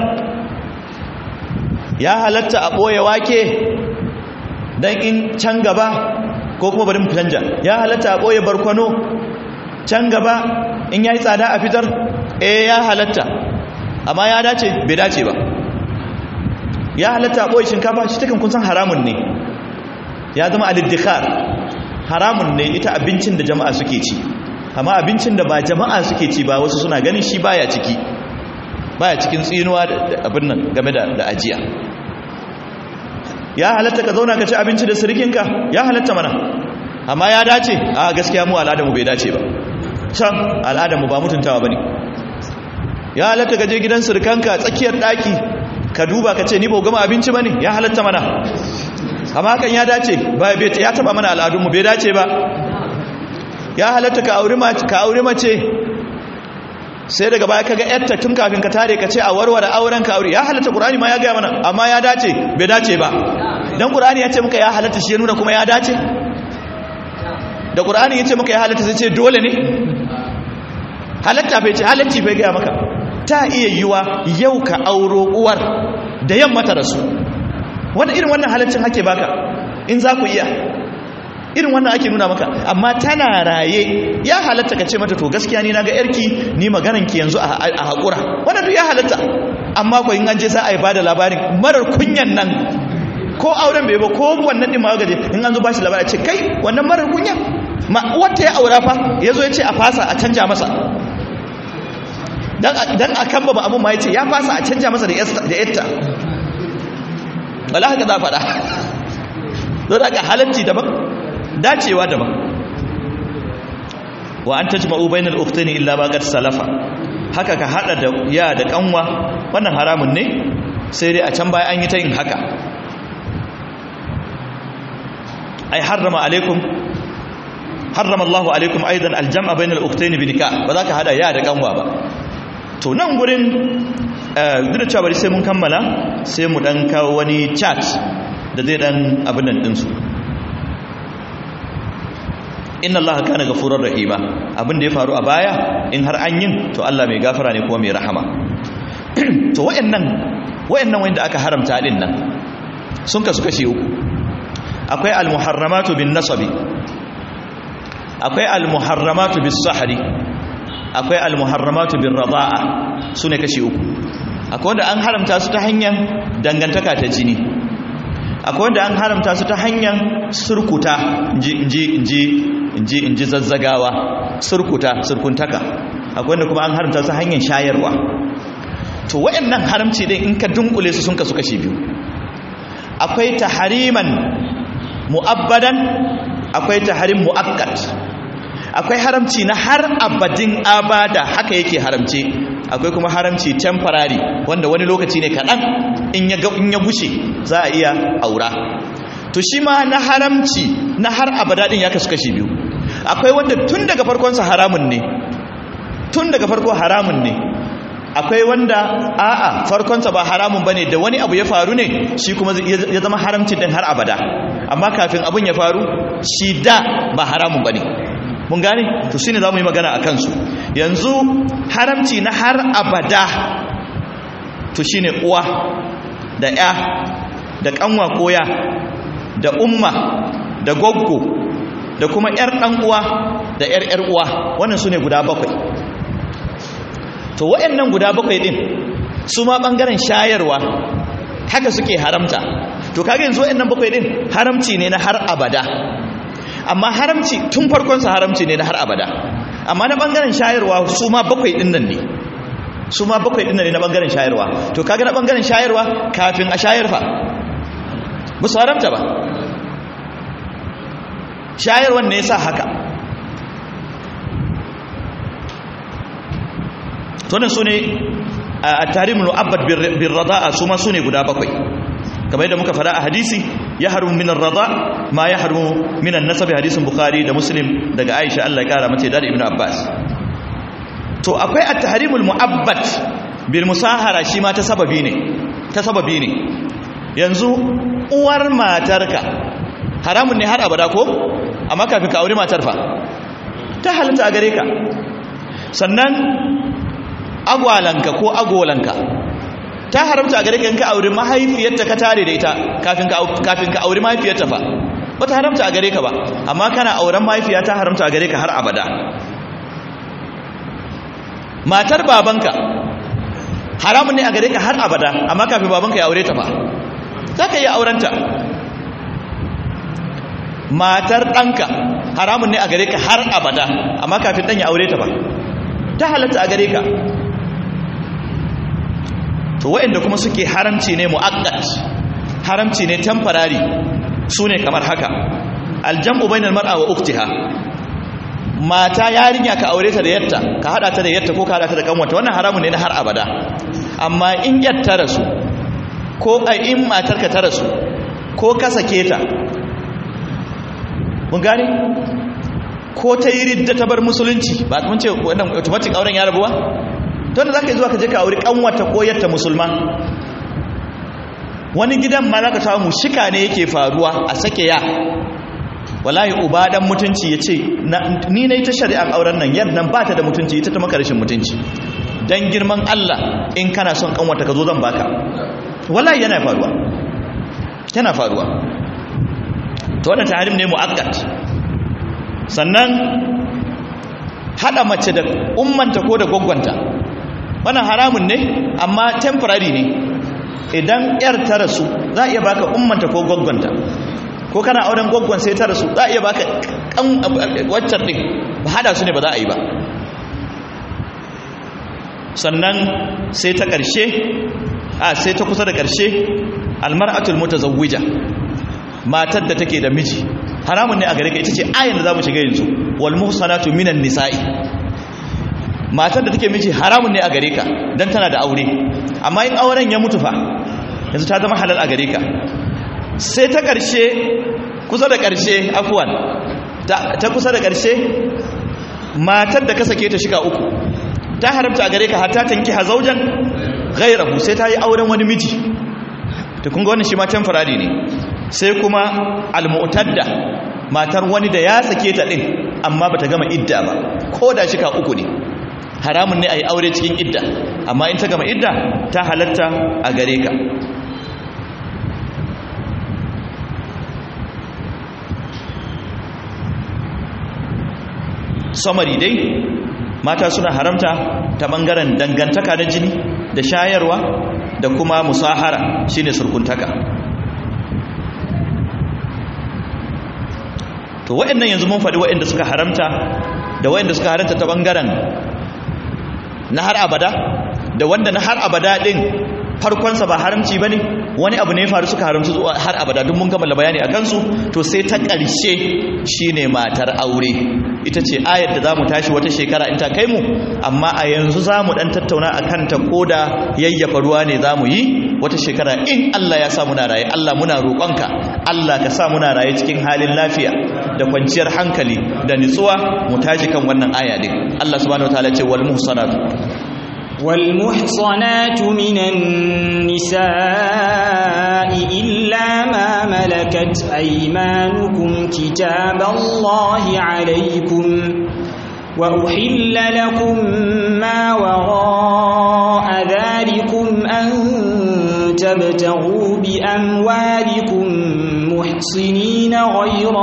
ya halatta a ɓoye wake don in can gaba ko kuma bari mu canja ya halatta a ɓoye barkwano can gaba in ya yi tsada a fitar eh ya halatta amma ya dace bai dace ba ya halatta ɓoye shinkafa shi takan kun san haramun ne ya zama aliddikar haramun ne ita abincin da jama'a suke ci amma abincin da ba jama'a suke ci ba wasu suna ganin shi baya ciki baya cikin tsinuwa da abin nan game da ajiya ya halatta ka zauna ka ci abinci da sirikinka ya halatta mana amma ya dace a gaskiya mu al'adamu bai dace ba can al'adamu ba mutuntawa ba ne ya halatta ka je gidan sirikanka tsakiyar ɗaki ka duba ka ce ni ba gama abinci ba ne ya halatta mana amma kan ya dace ba ya taba mana al'adunmu bai dace ba ya halatta ka auri mace sai daga baya kaga yatta tun kafin ka tare ka ce a warware auren ka aure ya halatta qur'ani ma ya gaya mana amma ya dace bai dace ba dan qur'ani ya ce muka ya halatta shi ya nuna kuma ya dace da qur'ani ya ce muka ya halatta sai ce dole ne halatta bai ce halatti bai gaya maka ta iya yiwa yau ka auro uwar da yamma ta rasu wanda irin wannan halaccin ake baka in za ku iya irin wannan ake nuna maka amma tana raye ya halatta ka ce mata to gaskiya ni na ga yarki ni ki yanzu a haƙura wannan duk ya halatta amma ko in an je za a yi bada labarin marar kunyan nan ko auren bai ba ko wannan din ma gaje in an zo bashi labari ce kai wannan marar kunya ma wata ya aura fa yazo ya ce a fasa a canja masa dan dan akan ba abun ma ya ce ya fasa a canja masa da yatta wala haka za faɗa don haka halatti daban dacewa daban wa an tajma'u bainal ukhtaini illa ma qad salafa haka ka hada da ya da kanwa wannan haramun ne sai dai a can baya an yi ta yin haka ai harrama alaikum harrama Allahu alaikum aidan aljam'a bainal ukhtaini bi nikah ba za ka hada ya da kanwa ba to nan gurin duk da cewa bari sai mun kammala sai mu dan kawo wani chat da zai dan abin nan din su inna Allah kana gafurar rahima abin da ya faru a baya in har an yin to Allah mai gafara ne kuma mai rahama to wayannan wayannan wanda aka haramta din nan sun kasu kashi uku akwai almuharramatu bin nasabi akwai almuharramatu bis sahri akwai almuharramatu bin rada'a sune kashi uku akwai wanda an haramta su ta hanyar dangantaka ta jini akwai wanda an haramta su ta hanyar surkuta inji inji zazzagawa surkuta surkuntaka akwai wanda kuma an haramta su hanyar shayarwa to wayannan haramci dai in ka dunkule su sun kasu kashi biyu akwai tahariman mu'abbadan akwai taharim mu'akkad akwai haramci na har abadin abada haka yake haramce akwai kuma haramci temporary wanda wani lokaci ne kaɗan in ya in ya gushe za a iya aura to shi ma na haramci na har abada din ya kasu kashi biyu akwai wanda tun daga farkonsa haramun ne tun daga farko haramun ne akwai wanda a'a farkonsa ba haramun bane da wani abu ya faru ne shi kuma ya zama haramcin din har abada amma kafin abun ya faru shi da ba haramun bane mun gane to shine zamu yi magana akan su yanzu haramci na har abada to shine uwa da ya da kanwa koya da umma da goggo da kuma yar dan uwa da yar yar uwa wannan sune guda bakwai to wayannan guda bakwai din su ma bangaren shayarwa haka suke haramta to kage yanzu wayannan bakwai din haramci ne na har abada amma haramci tun farkon sa haramci ne na har abada amma na bangaren shayarwa su ma bakwai din nan ne su ma bakwai din nan ne na bangaren shayarwa to kage na bangaren shayarwa kafin a shayar fa ba su haramta ba shayarwan ne yasa haka tonin su ne a tarihin mu'abbad bin rada'a su ma su ne guda bakwai kamar yadda muka fada a hadisi ya haru minan rada ma ya haru minan nasabi hadisin bukhari da muslim daga aisha allah ya kara mace da ibn abbas to akwai a taharimul mu'abbad bil musahara shi ma ta sababi ne ta sababi ne yanzu uwar matarka haramun ne har abada ko amma kafin ka aure matar fa ta halatta a gare ka sannan agwalanka ko agolanka ta haramta a gare ka in ka aure mahaifiyarta ka tare da ita kafin ka kafin ka aure mahaifiyarta fa ba ta haramta a gare ka ba amma kana auren mahaifiya ta haramta a gare ka har abada matar babanka haramun ne a gare ka har abada amma kafin babanka ya aure ta fa za ka iya aurenta matar ɗanka haramun ne a gare ka har abada amma kafin ɗan ya aure ta ba ta halatta a gare ka to waɗanda kuma suke haramci ne mu'aqqat haramci ne temporary su ne kamar haka aljam'u bainal mar'a wa uktiha mata yarinya ka aure ta da yatta ka hada ta da yatta ko ka hada ta da kanwata wannan haramun ne na har abada amma in yatta rasu ko a in matarka ta rasu ko ka sake ta mun gane ko ta yi ridda ta bar musulunci ba mun ce wannan automatic auren ya rabuwa to da zaka yi zuwa ka je ka auri kanwata ko yatta musulma wani gidan ma zaka samu shika ne yake faruwa a sake ya wallahi uba dan mutunci yace ni nayi ta shari'ar auren nan yar nan bata da mutunci ita ta maka rashin mutunci dan girman Allah in kana son kanwata ka zo zan baka wallahi yana faruwa yana faruwa to wannan tahrim ne muakkad sannan hada mace da ummanta ko da gwaggwanta wannan haramun ne amma temporary ne idan yar ta rasu za a iya baka ummanta ko gwaggwanta ko kana auren gwaggwan sai ta rasu za a iya baka kan waccar din ba hada su ne ba za a yi ba sannan sai ta ƙarshe a sai ta kusa da ƙarshe almar'atul mutazawwija matar da take da miji haramun ne a gare ka ita ce ayin da zamu shiga yanzu wal muhsanatu minan nisa'i matar da take miji haramun ne a gare ka dan tana da aure amma in auren ya mutu fa yanzu ta zama halal a gare ka sai ta ƙarshe kusa da ƙarshe afwan ta kusa da ƙarshe matar da ka sake ta shiga uku ta haramta a gare ka hatta tanki hazaujan ghairahu sai ta yi auren wani miji to kun ga wannan shi ma temporary ne sai kuma almu'tadda matar wani da ya sake ta din amma bata gama idda ba ko da shika uku ne haramun ne a yi aure cikin idda amma in ta gama idda ta halatta a gare ka samari dai mata suna haramta ta bangaren dangantaka na jini da shayarwa da kuma musahara shine surkuntaka to waɗannan yanzu mun faɗi waɗanda suka haramta da waɗanda suka haramta ta bangaren na har abada da wanda na har abada ɗin farkonsa ba haramci ba ne wani abu ne faru suka haramci zuwa har abada duk mun kammala bayani a kansu to sai ta ƙarshe shine matar aure ita ce ayar da za mu tashi wata shekara in ta kai mu amma a yanzu za mu ɗan tattauna a kanta ko da yayyafa ruwa ne za mu yi wata shekara in Allah ya sa muna raye Allah muna roƙonka Allah ka sa muna raye cikin halin lafiya da kwanciyar hankali da nutsuwa mu tashi kan wannan aya din Allah subhanahu wataala ce wal muhsanatu والمحصنات من النساء إلا ما ملكت أيمانكم كتاب الله عليكم وأحل لكم ما وراء ذلكم أن تبتغوا بأموالكم محصنين غير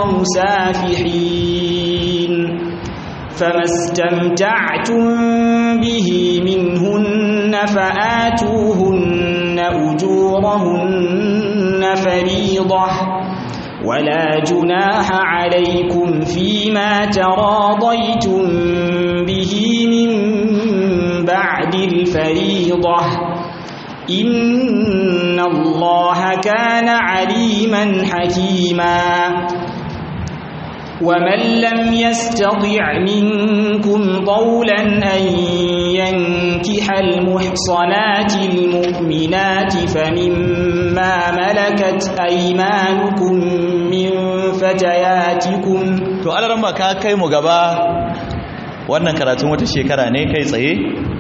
مسافحين فما استمتعتم به منهن فآتوهن أجورهن فريضة ولا جناح عليكم فيما تراضيتم به من بعد الفريضة إن الله كان عليما حكيما ومن لم يستطع منكم طولا أن ينكح المحصنات المؤمنات فمما ملكت أيمانكم من فتياتكم to alaran ba ka kai mu gaba wannan karatun wata shekara ne kai tsaye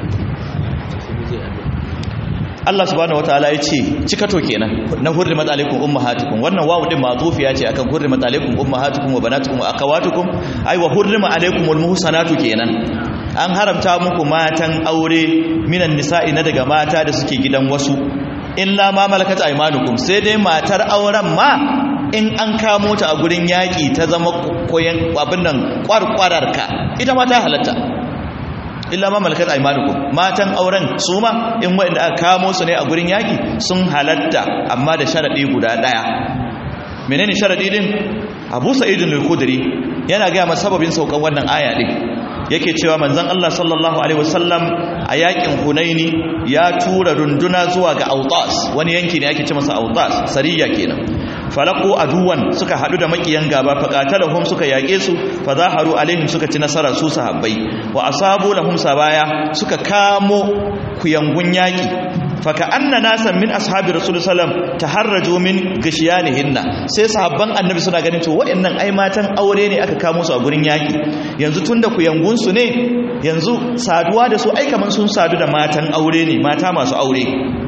Allah subhanahu wataala ya ce cikato kenan na hurrimat alaikum ummahatukum wannan wawu din mazufiya ce akan hurrimat alaikum ummahatukum wa banatukum wa akhawatukum ai wa hurrima alaikumul muhsanatu kenan an haramta muku matan aure minan nisa'i na daga mata da suke gidan wasu illa ma malakat aymanukum sai dai matar auren ma in an kamo ta a gurin yaƙi ta zama koyan abin nan kwarkwararka ita ma ta halatta illa ma malakat aymanukum matan auren su ma in wanda aka kamo su ne a gurin yaki sun halatta amma da sharadi guda daya menene sharadi din Abu Sa'id al-Khudri yana ga masa sababin saukan wannan aya din yake cewa manzon Allah sallallahu alaihi wasallam a yakin Hunaini ya tura runduna zuwa ga Autas wani yanki ne ake ce masa Autas sariya kenan falaku aduwan suka hadu da makiyan gaba faqatalahum suka yake su fazaharu alaihim suka ci nasara su sahabbai wa asabu lahum sabaya suka kamo kuyangun yaki faka anna nasan min ashabi rasul sallam taharraju min gashiyanihinna sai sahabban annabi suna ganin to waɗannan ai matan aure ne aka kamo su a gurin yaki yanzu tunda kuyangun su ne yanzu saduwa da su ai kaman sun sadu da matan aure ne mata masu aure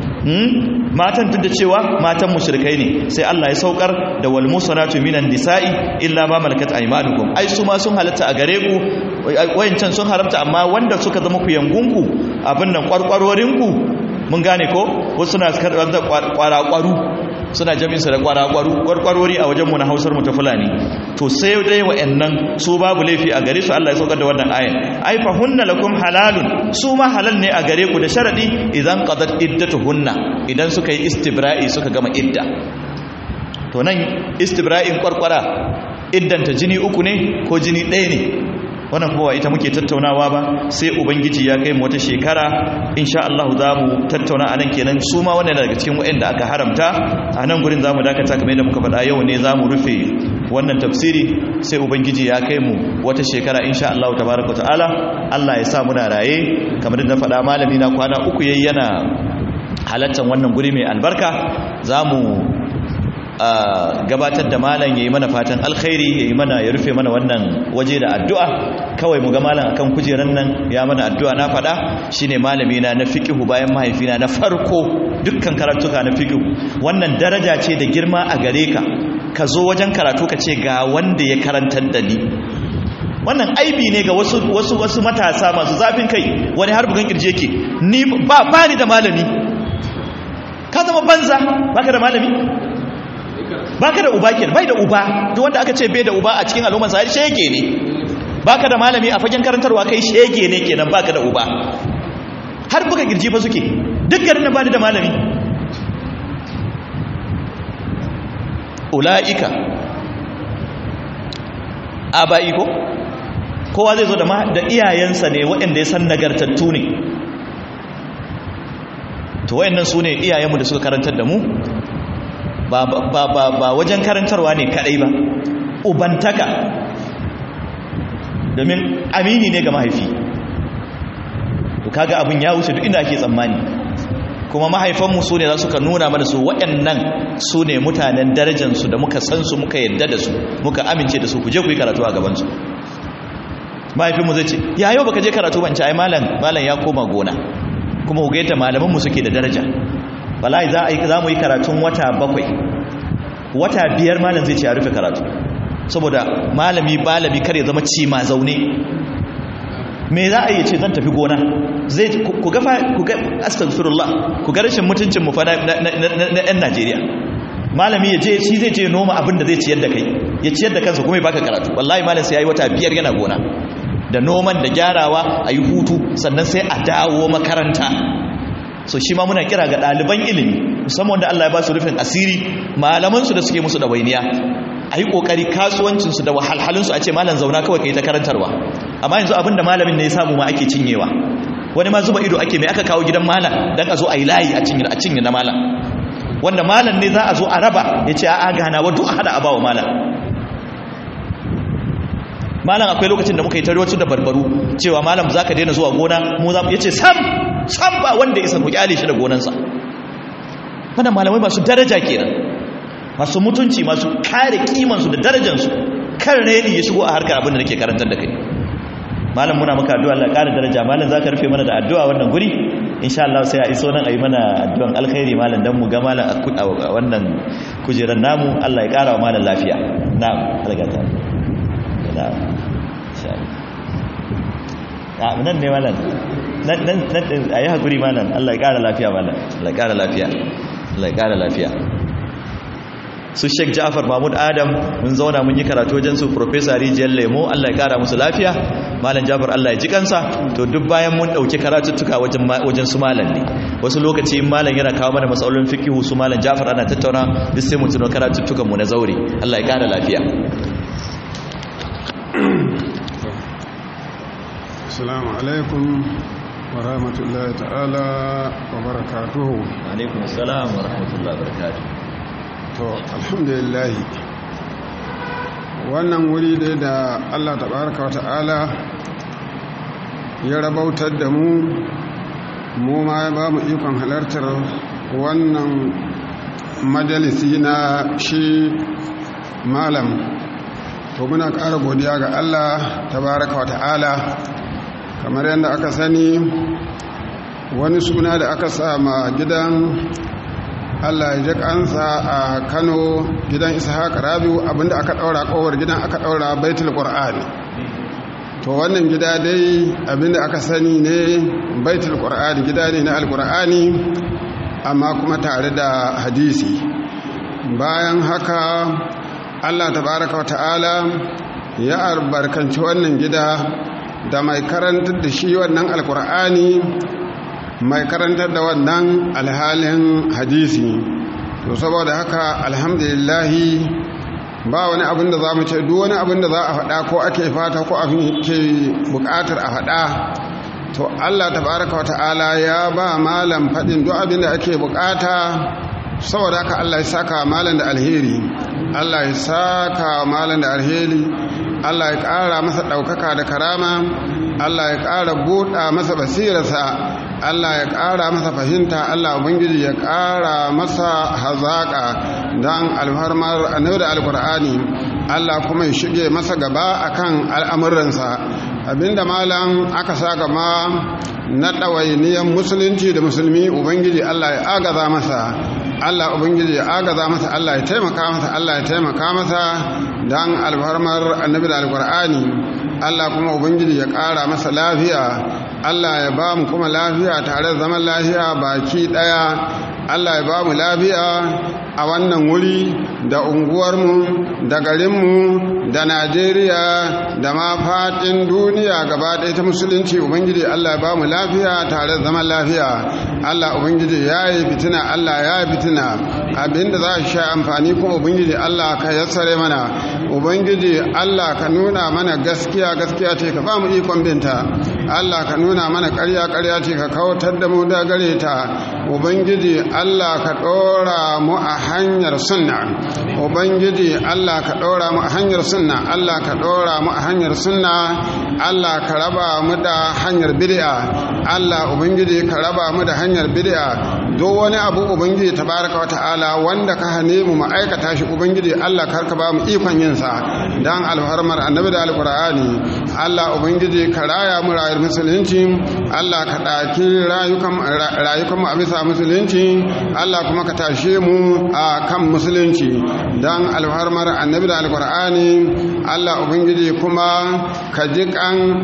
matan duk da cewa matan mushrikai ne sai Allah ya saukar da wal musanatu minan nisa'i illa ma malakat aymanukum ai su ma sun halatta a gare ku wayancan sun haramta amma wanda suka zama ku yangunku abin nan kwarkwarorinku mun gane ko wasu suna karɓar da kwarakwaru suna jami'insa da kwarakwaru kwarkwarori a wajenmu na hausar mu ta fulani to sai dai wa'annan su babu laifi a gare su Allah ya saukar da wannan ayan ai fa hunna lakum halalun su ma halal ne a gare ku da sharadi idan qadat iddatuhunna idan suka yi istibra'i suka gama idda to nan istibra'in kwarkwara iddanta jini uku ne ko jini ɗaya ne wannan kuma ita muke tattaunawa ba sai ubangiji ya kai mu wata shekara insha Allah za mu tattauna anan kenan su ma wannan daga cikin waɗanda aka haramta a nan gurin za mu dakata kamar yadda muka faɗa yau ne za mu rufe wannan tafsiri sai ubangiji ya kai mu wata shekara insha Allah tabaraka ta'ala Allah ya sa muna raye kamar da na faɗa malami na kwana uku yayi yana halattan wannan guri mai albarka za mu gabatar da malam ya yi mana fatan alkhairi ya yi mana ya rufe mana wannan waje da addu'a kawai mu ga malam akan kujeran nan ya mana addu'a na faɗa shine malami na na fiqihu bayan mahaifina na farko dukkan karatuka na fiqihu wannan daraja ce da girma a gare ka ka zo wajen karatu ka ce ga wanda ya karantar da ni wannan aibi ne ga wasu wasu wasu matasa masu zafin kai wani har bugan kirje ke ni ba ba ni da malami ka zama banza baka da malami baka da uba kenan bai da uba duk wanda aka ce bai da uba a cikin al'ummar sai shege ne baka da malami a fagen karantarwa kai shege ne kenan baka da uba har buga girji fa suke duk garin da bani da malami ulaika abai ko kowa zai zo da da iyayensa ne waɗanda ya san nagartattu ne to wayannan su ne iyayenmu da suka karantar da mu ba ba ba ba wajen karantarwa ne kadai ba ubantaka domin amini ne ga mahaifi to kaga abin ya wuce duk inda ake tsammani kuma mahaifanmu su ne za su ka nuna mana su waɗannan su ne mutanen darajansu da muka san su muka yadda da su muka amince da su ku je ku yi karatu a gabansu mahaifinmu zai ce ya yau baka je karatu ban ci ai malam malam ya koma gona kuma ku gaita malamanmu suke da daraja wallahi za a yi za mu yi karatun wata bakwai wata biyar malam zai ce ya rufe karatu saboda malami balami kar ya zama ci ma zaune me za a yi ce zan tafi gona zai ku ga ku ga astaghfirullah ku ga rashin mutuncin mu fa na ɗan Najeriya malami ya je shi zai je noma abin da zai ciyar da kai ya ciyar da kansa kuma ya baka karatu wallahi malam sai yayi wata biyar yana gona da noman da gyarawa a yi hutu sannan sai a dawo makaranta so shi ma muna kira ga ɗaliban ilimi musamman wanda Allah ya ba su rufin asiri malamansu da suke musu ɗawainiya a yi ƙoƙari kasuwancinsu da wahalhalinsu a ce malam zauna kawai ka yi ta karantarwa amma yanzu abin da malamin ne ya samu ma ake cinyewa wani ma zuba ido ake mai aka kawo gidan malam don a zo a yi layi a cinye na malam wanda malam ne za a zo a raba ya ce a gana wa duk a hada a ba wa malam malam akwai lokacin da muka yi tarwacin da barbaru cewa malam za ka daina zuwa gona mu za mu yace sam sam ba wanda isa ku kyale shi da gonansa wannan malamai masu daraja kenan masu mutunci masu kare kimansu da darajansu kan reni ya shigo a harkar abin da nake karantar da kai malam muna maka addu'a Allah ƙara daraja malam za ka rufe mana da addu'a wannan guri insha Allah sai a iso nan a yi mana addu'an alkhairi malam dan mu ga malam a wannan kujerar namu Allah ya ƙara wa malam lafiya na'am algata na'am a nan ne malam nan a yi haƙuri malam Allah ya ƙara lafiya malam Allah ya ƙara lafiya Allah ya ƙara lafiya su Sheikh Ja'far Mahmud Adam mun zauna mun yi karatu wajen su Professor Rijiyar Lemo Allah ya ƙara musu lafiya malam Ja'far Allah ya ji kansa to duk bayan mun ɗauki karatuttuka wajen wajen su malam ne wasu lokaci malam yana kawo mana matsalolin fiqhu su malam Ja'far ana tattauna duk sai mu tuno karatuttukan mu na zaure Allah ya ƙara lafiya Assalamu alaikum wa rahmatullahi ta'ala wa barakatuhu. Alaikum assalam wa rahmatullahi wa barakatuhu. To, alhamdulillah. Wannan wuri dai da Allah tabaraka wa ta'ala ya rabautar da mu, mu ma ya ba mu ikon halartar wannan majalisi na shi malam. To, muna ƙara godiya ga Allah tabaraka wa ta'ala. kamar yadda aka sani wani suna da aka sama gidan allah ya kansa a kano gidan ishaq rabiu abinda aka daura kowar gidan aka daura baitul qur'ani to wannan gida dai abinda aka sani ne baitul qur'ani gida ne na alqur'ani amma kuma tare da hadisi bayan haka allah tabaraka wa ta'ala ya albarkanci wannan gida da mai karantar da shi wannan alkur'ani mai karantar da wannan alhalin hadisi to saboda haka alhamdulillahi ba wani abin da za mu ce duk wani abin da za a faɗa ko ake fata ko abin ke buƙatar a faɗa to allah tabaraka wa ta'ala ya ba malam faɗin duk abin da ake buƙata saboda haka allah ya saka malam da alheri allah ya saka malam da alheri Allah ya ƙara masa ɗaukaka da karama Allah ya ƙara buɗa masa basirarsa Allah ya ƙara masa fahimta Allah Ubangiji ya ƙara masa hazaƙa don alfarmar annabi da alkur'ani Allah kuma ya shige masa gaba akan al'amuransa abinda malam aka sa gama na ɗawainiyar musulunci da musulmi Ubangiji Allah ya agaza masa Allah Ubangiji ya agaza masa Allah ya taimaka masa Allah ya taimaka masa don alfarmar annabi da alkur'ani Allah kuma Ubangiji ya ƙara masa lafiya Allah ya ba mu kuma lafiya tare da zaman lafiya baki ɗaya Allah ya ba mu lafiya a wannan wuri da unguwarmu da garinmu da Najeriya da ma faɗin duniya gaba ɗaya ta musulunci Ubangiji Allah ya ba mu lafiya tare da zaman lafiya Allah Ubangiji ya yi fitina Allah ya yi fitina abinda za a sha amfani kuma Ubangiji Allah ka yassare mana Ubangiji Allah ka nuna mana gaskiya gaskiya ce ka ba mu ikon binta Allah ka nuna mana ƙarya ƙarya ce ka kawatar da mu da gare ta ubangiji Allah ka ɗora mu a hanyar sunna ubangiji Allah ka ɗora mu a hanyar sunna Allah ka ɗora mu a hanyar sunna Allah ka raba mu da hanyar bid'a Allah ubangiji ka raba mu da hanyar bid'a duk wani abu ubangiji tabaraka wa ta'ala wanda ka hane mu mu aikata shi ubangiji Allah kar ka ba mu ikon yin sa dan alfarmar annabi da alqur'ani Allah ubangiji ka raya mu rayuwar musulunci Allah ka daki rayukan rayukan mu a bisa musulunci Allah kuma ka tashe mu a kan musulunci dan alfarmar annabi da alqur'ani Allah ubangiji kuma ka ji kan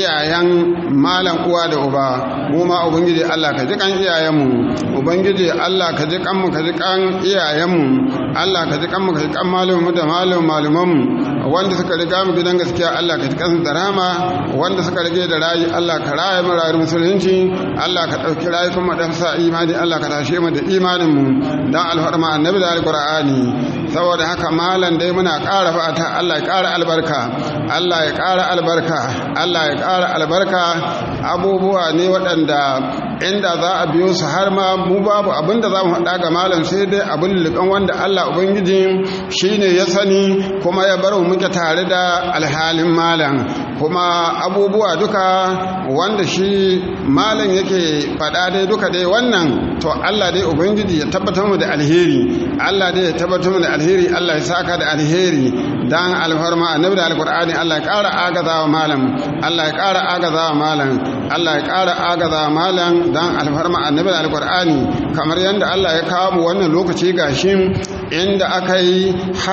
iyayen malam uwa da uba mu ma ubangiji Allah ka ji kan iyayenmu ubangiji Allah ka ji kanmu ka ji kan iyayenmu Allah ka ji kanmu ka ji kan malumu da malum malumanmu wanda suka riga mu gidan gaskiya Allah ka ji kansu da rama wanda suka rage da rayi Allah ka raya mu rayuwar musulunci Allah ka dauki rayukan mu da sa imani Allah ka tashe mu da imanin mu dan alfarma annabi da alqur'ani saboda haka malam dai muna ƙara fata Allah ya ƙara albarka Allah ya ƙara albarka Allah ya ƙara albarka abubuwa ne waɗanda inda za a biyo su har ma mu babu abin da za mu haɗa ga malam sai dai abin liƙan wanda Allah Ubangiji shi ne ya sani kuma ya bar mu muke tare da alhalin malam kuma abubuwa duka wanda shi malam yake faɗa dai duka dai wannan to Allah dai Ubangiji ya tabbatar mu da alheri Allah dai ya tabbatar mu da alheri Allah ya saka da alheri dan alfarma annabi da alqur'ani Allah ya ƙara agazawa malam Allah ya ƙara agazawa malam Allah ya ƙara agazawa malam dan alfarma annabi da alqur'ani kamar yadda Allah ya kawo mu wannan lokaci gashi inda aka yi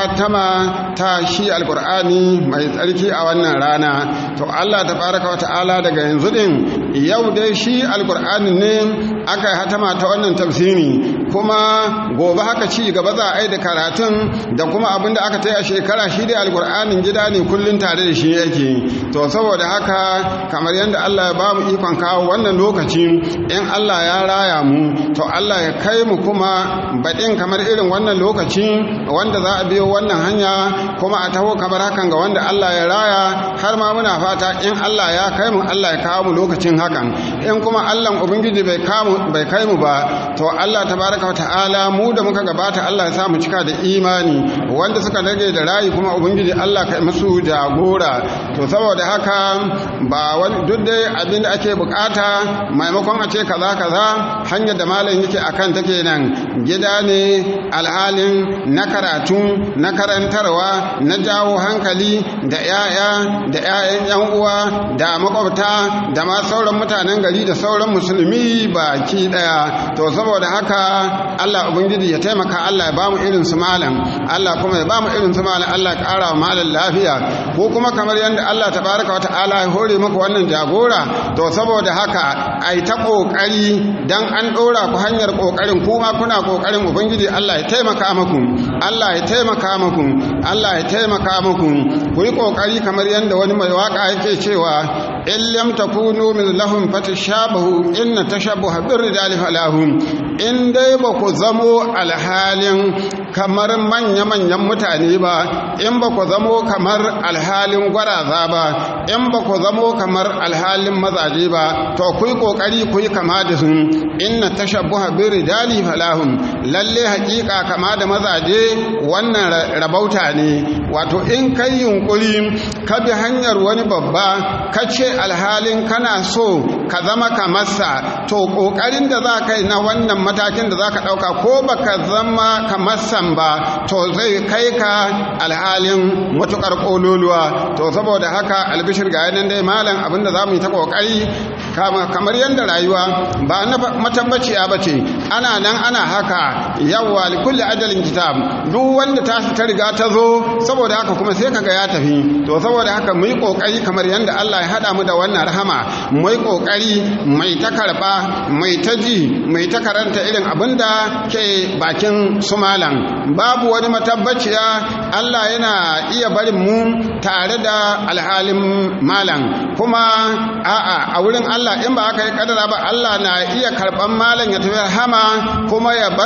hatama ta shi alqur'ani mai tsarki a wannan rana to Allah tabaraka wa ta'ala daga yanzu din yau dai shi alqur'ani ne aka yi hatama ta wannan tafsiri kuma gobe haka ci gaba za a yi da karatun da kuma abin da aka ta a shekara shi dai alkur'anin gida ne kullum tare da shi yake to saboda haka kamar yadda Allah ya ba mu ikon kawo wannan lokaci in Allah ya raya mu to Allah ya kai mu kuma baɗin kamar irin wannan lokaci wanda za a biyo wannan hanya kuma a taho kamar hakan ga wanda Allah ya raya har ma muna fata in Allah ya kai mu Allah ya kawo mu lokacin hakan in kuma Allah ubangiji bai bai kai mu ba to Allah tabaraka wa ta'ala mu da muka gabata Allah ya sa mu cika da imani wanda suka rage da rayi kuma ubangiji Allah kai musu jagora to saboda haka ba wani duk dai abin da ake bukata maimakon a ce kaza kaza hanyar da malam yake akan take nan gida ne alhalin na karatu na karantarwa na jawo hankali da yaya da yayan yan uwa da makwabta da ma sauran mutanen gari da sauran musulmi baki daya to saboda haka Allah ubangiji ya taimaka Allah ya bamu irin su malam Allah kuma ya bamu irin su malam Allah ya kara wa malam lafiya ko kuma kamar yadda Allah tabaraka wa ta'ala ya hore muku wannan jagora to saboda haka ai ta kokari dan an dora ku hanyar kokarin kuma kuna kokarin ubangiji Allah ya taimaka muku Allah ya taimaka muku Allah ya taimaka muku ku yi kokari kamar yadda wani mai waka yake cewa in lam takunu min lahum fatashabahu inna tashabbuha birrijali falahum in dai ba ku zamo alhalin kamar manya-manyan mutane ba in ba ku zamo kamar alhalin gwaraza ba in ba ku zamo kamar alhalin mazaje ba to ku yi kokari ku yi kama da su inna tashabbuha birrijali falahum lalle hakika kama da mazaje wannan rabauta ne wato in kai yunkuri ka bi hanyar wani babba ka ce alhalin kana so ka zama kamarsa to kokarin da za ka yi na wannan matakin da za ka ɗauka ko ba ka zama kamarsan ba to zai kai ka alhalin matuƙar ƙololuwa to saboda haka albishir ga yanan dai malam abinda za mu yi ta ƙoƙari kamar yadda rayuwa ba na matabbaciya ba ce ana nan ana haka yawwa likulli ajalin kitab duk wanda ta ta riga ta zo saboda haka kuma sai kaga ya tafi to saboda haka mu yi kokari kamar yadda Allah ya hada mu da wannan rahama mu yi kokari mai ta karba mai ta ji mai ta karanta irin abinda ke bakin su malam babu wani matabbaciya Allah yana iya barin mu tare da alhalin malam kuma a'a a wurin Allah in ba aka yi kadara ba Allah na iya karban malam ya tafi rahama kuma ya bar mu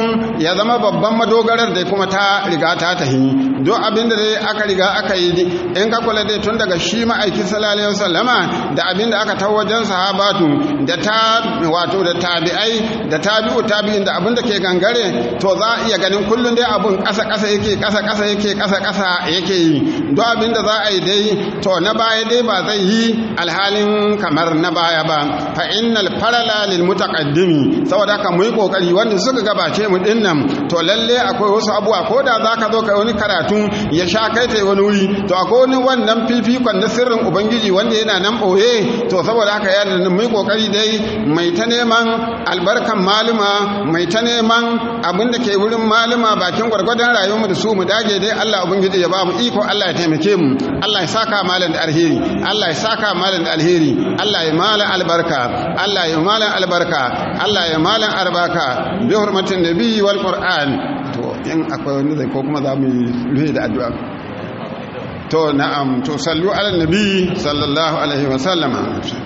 kullum ya zama babban madogarar da kuma ta riga ta tahi don abin da dai aka riga aka yi in ka kula dai tun daga shi ma'aiki sallallahu alaihi wasallama da abin da aka tawo wajen sahabatu da ta wato da tabi'ai da tabi'u tabi'in da abin da ke gangare to za a iya ganin kullum dai abun ƙasa ƙasa yake ƙasa ƙasa yake ƙasa ƙasa yake yi don abin da za a yi dai to na baya dai ba zai yi alhalin kamar na baya ba fa innal farala lil mutaqaddimi saboda haka mu yi kokari wanda suka gabace mu dinnan to lalle akwai wasu abubuwa ko da zaka zo kai wani karatu ya sha kai tai wani wuri to akwai wani wannan fifikon na sirrin ubangiji wanda yana nan boye to saboda haka ya da mu yi kokari dai mai ta neman albarkan maluma mai ta neman abin da ke wurin maluma bakin gwargwadon rayuwar mu da su mu dage dai Allah ubangiji ya ba mu iko Allah ya taimake mu Allah ya saka malam da alheri Allah ya saka malam da alheri Allah ya malam albarka Allah ya malam albarka Allah ya malam albarka bi hurmatin nabi wal qur'an to in akwai wani zai ko kuma za mu yi da addu'a to na'am to sallu ala nabi sallallahu alaihi wa sallama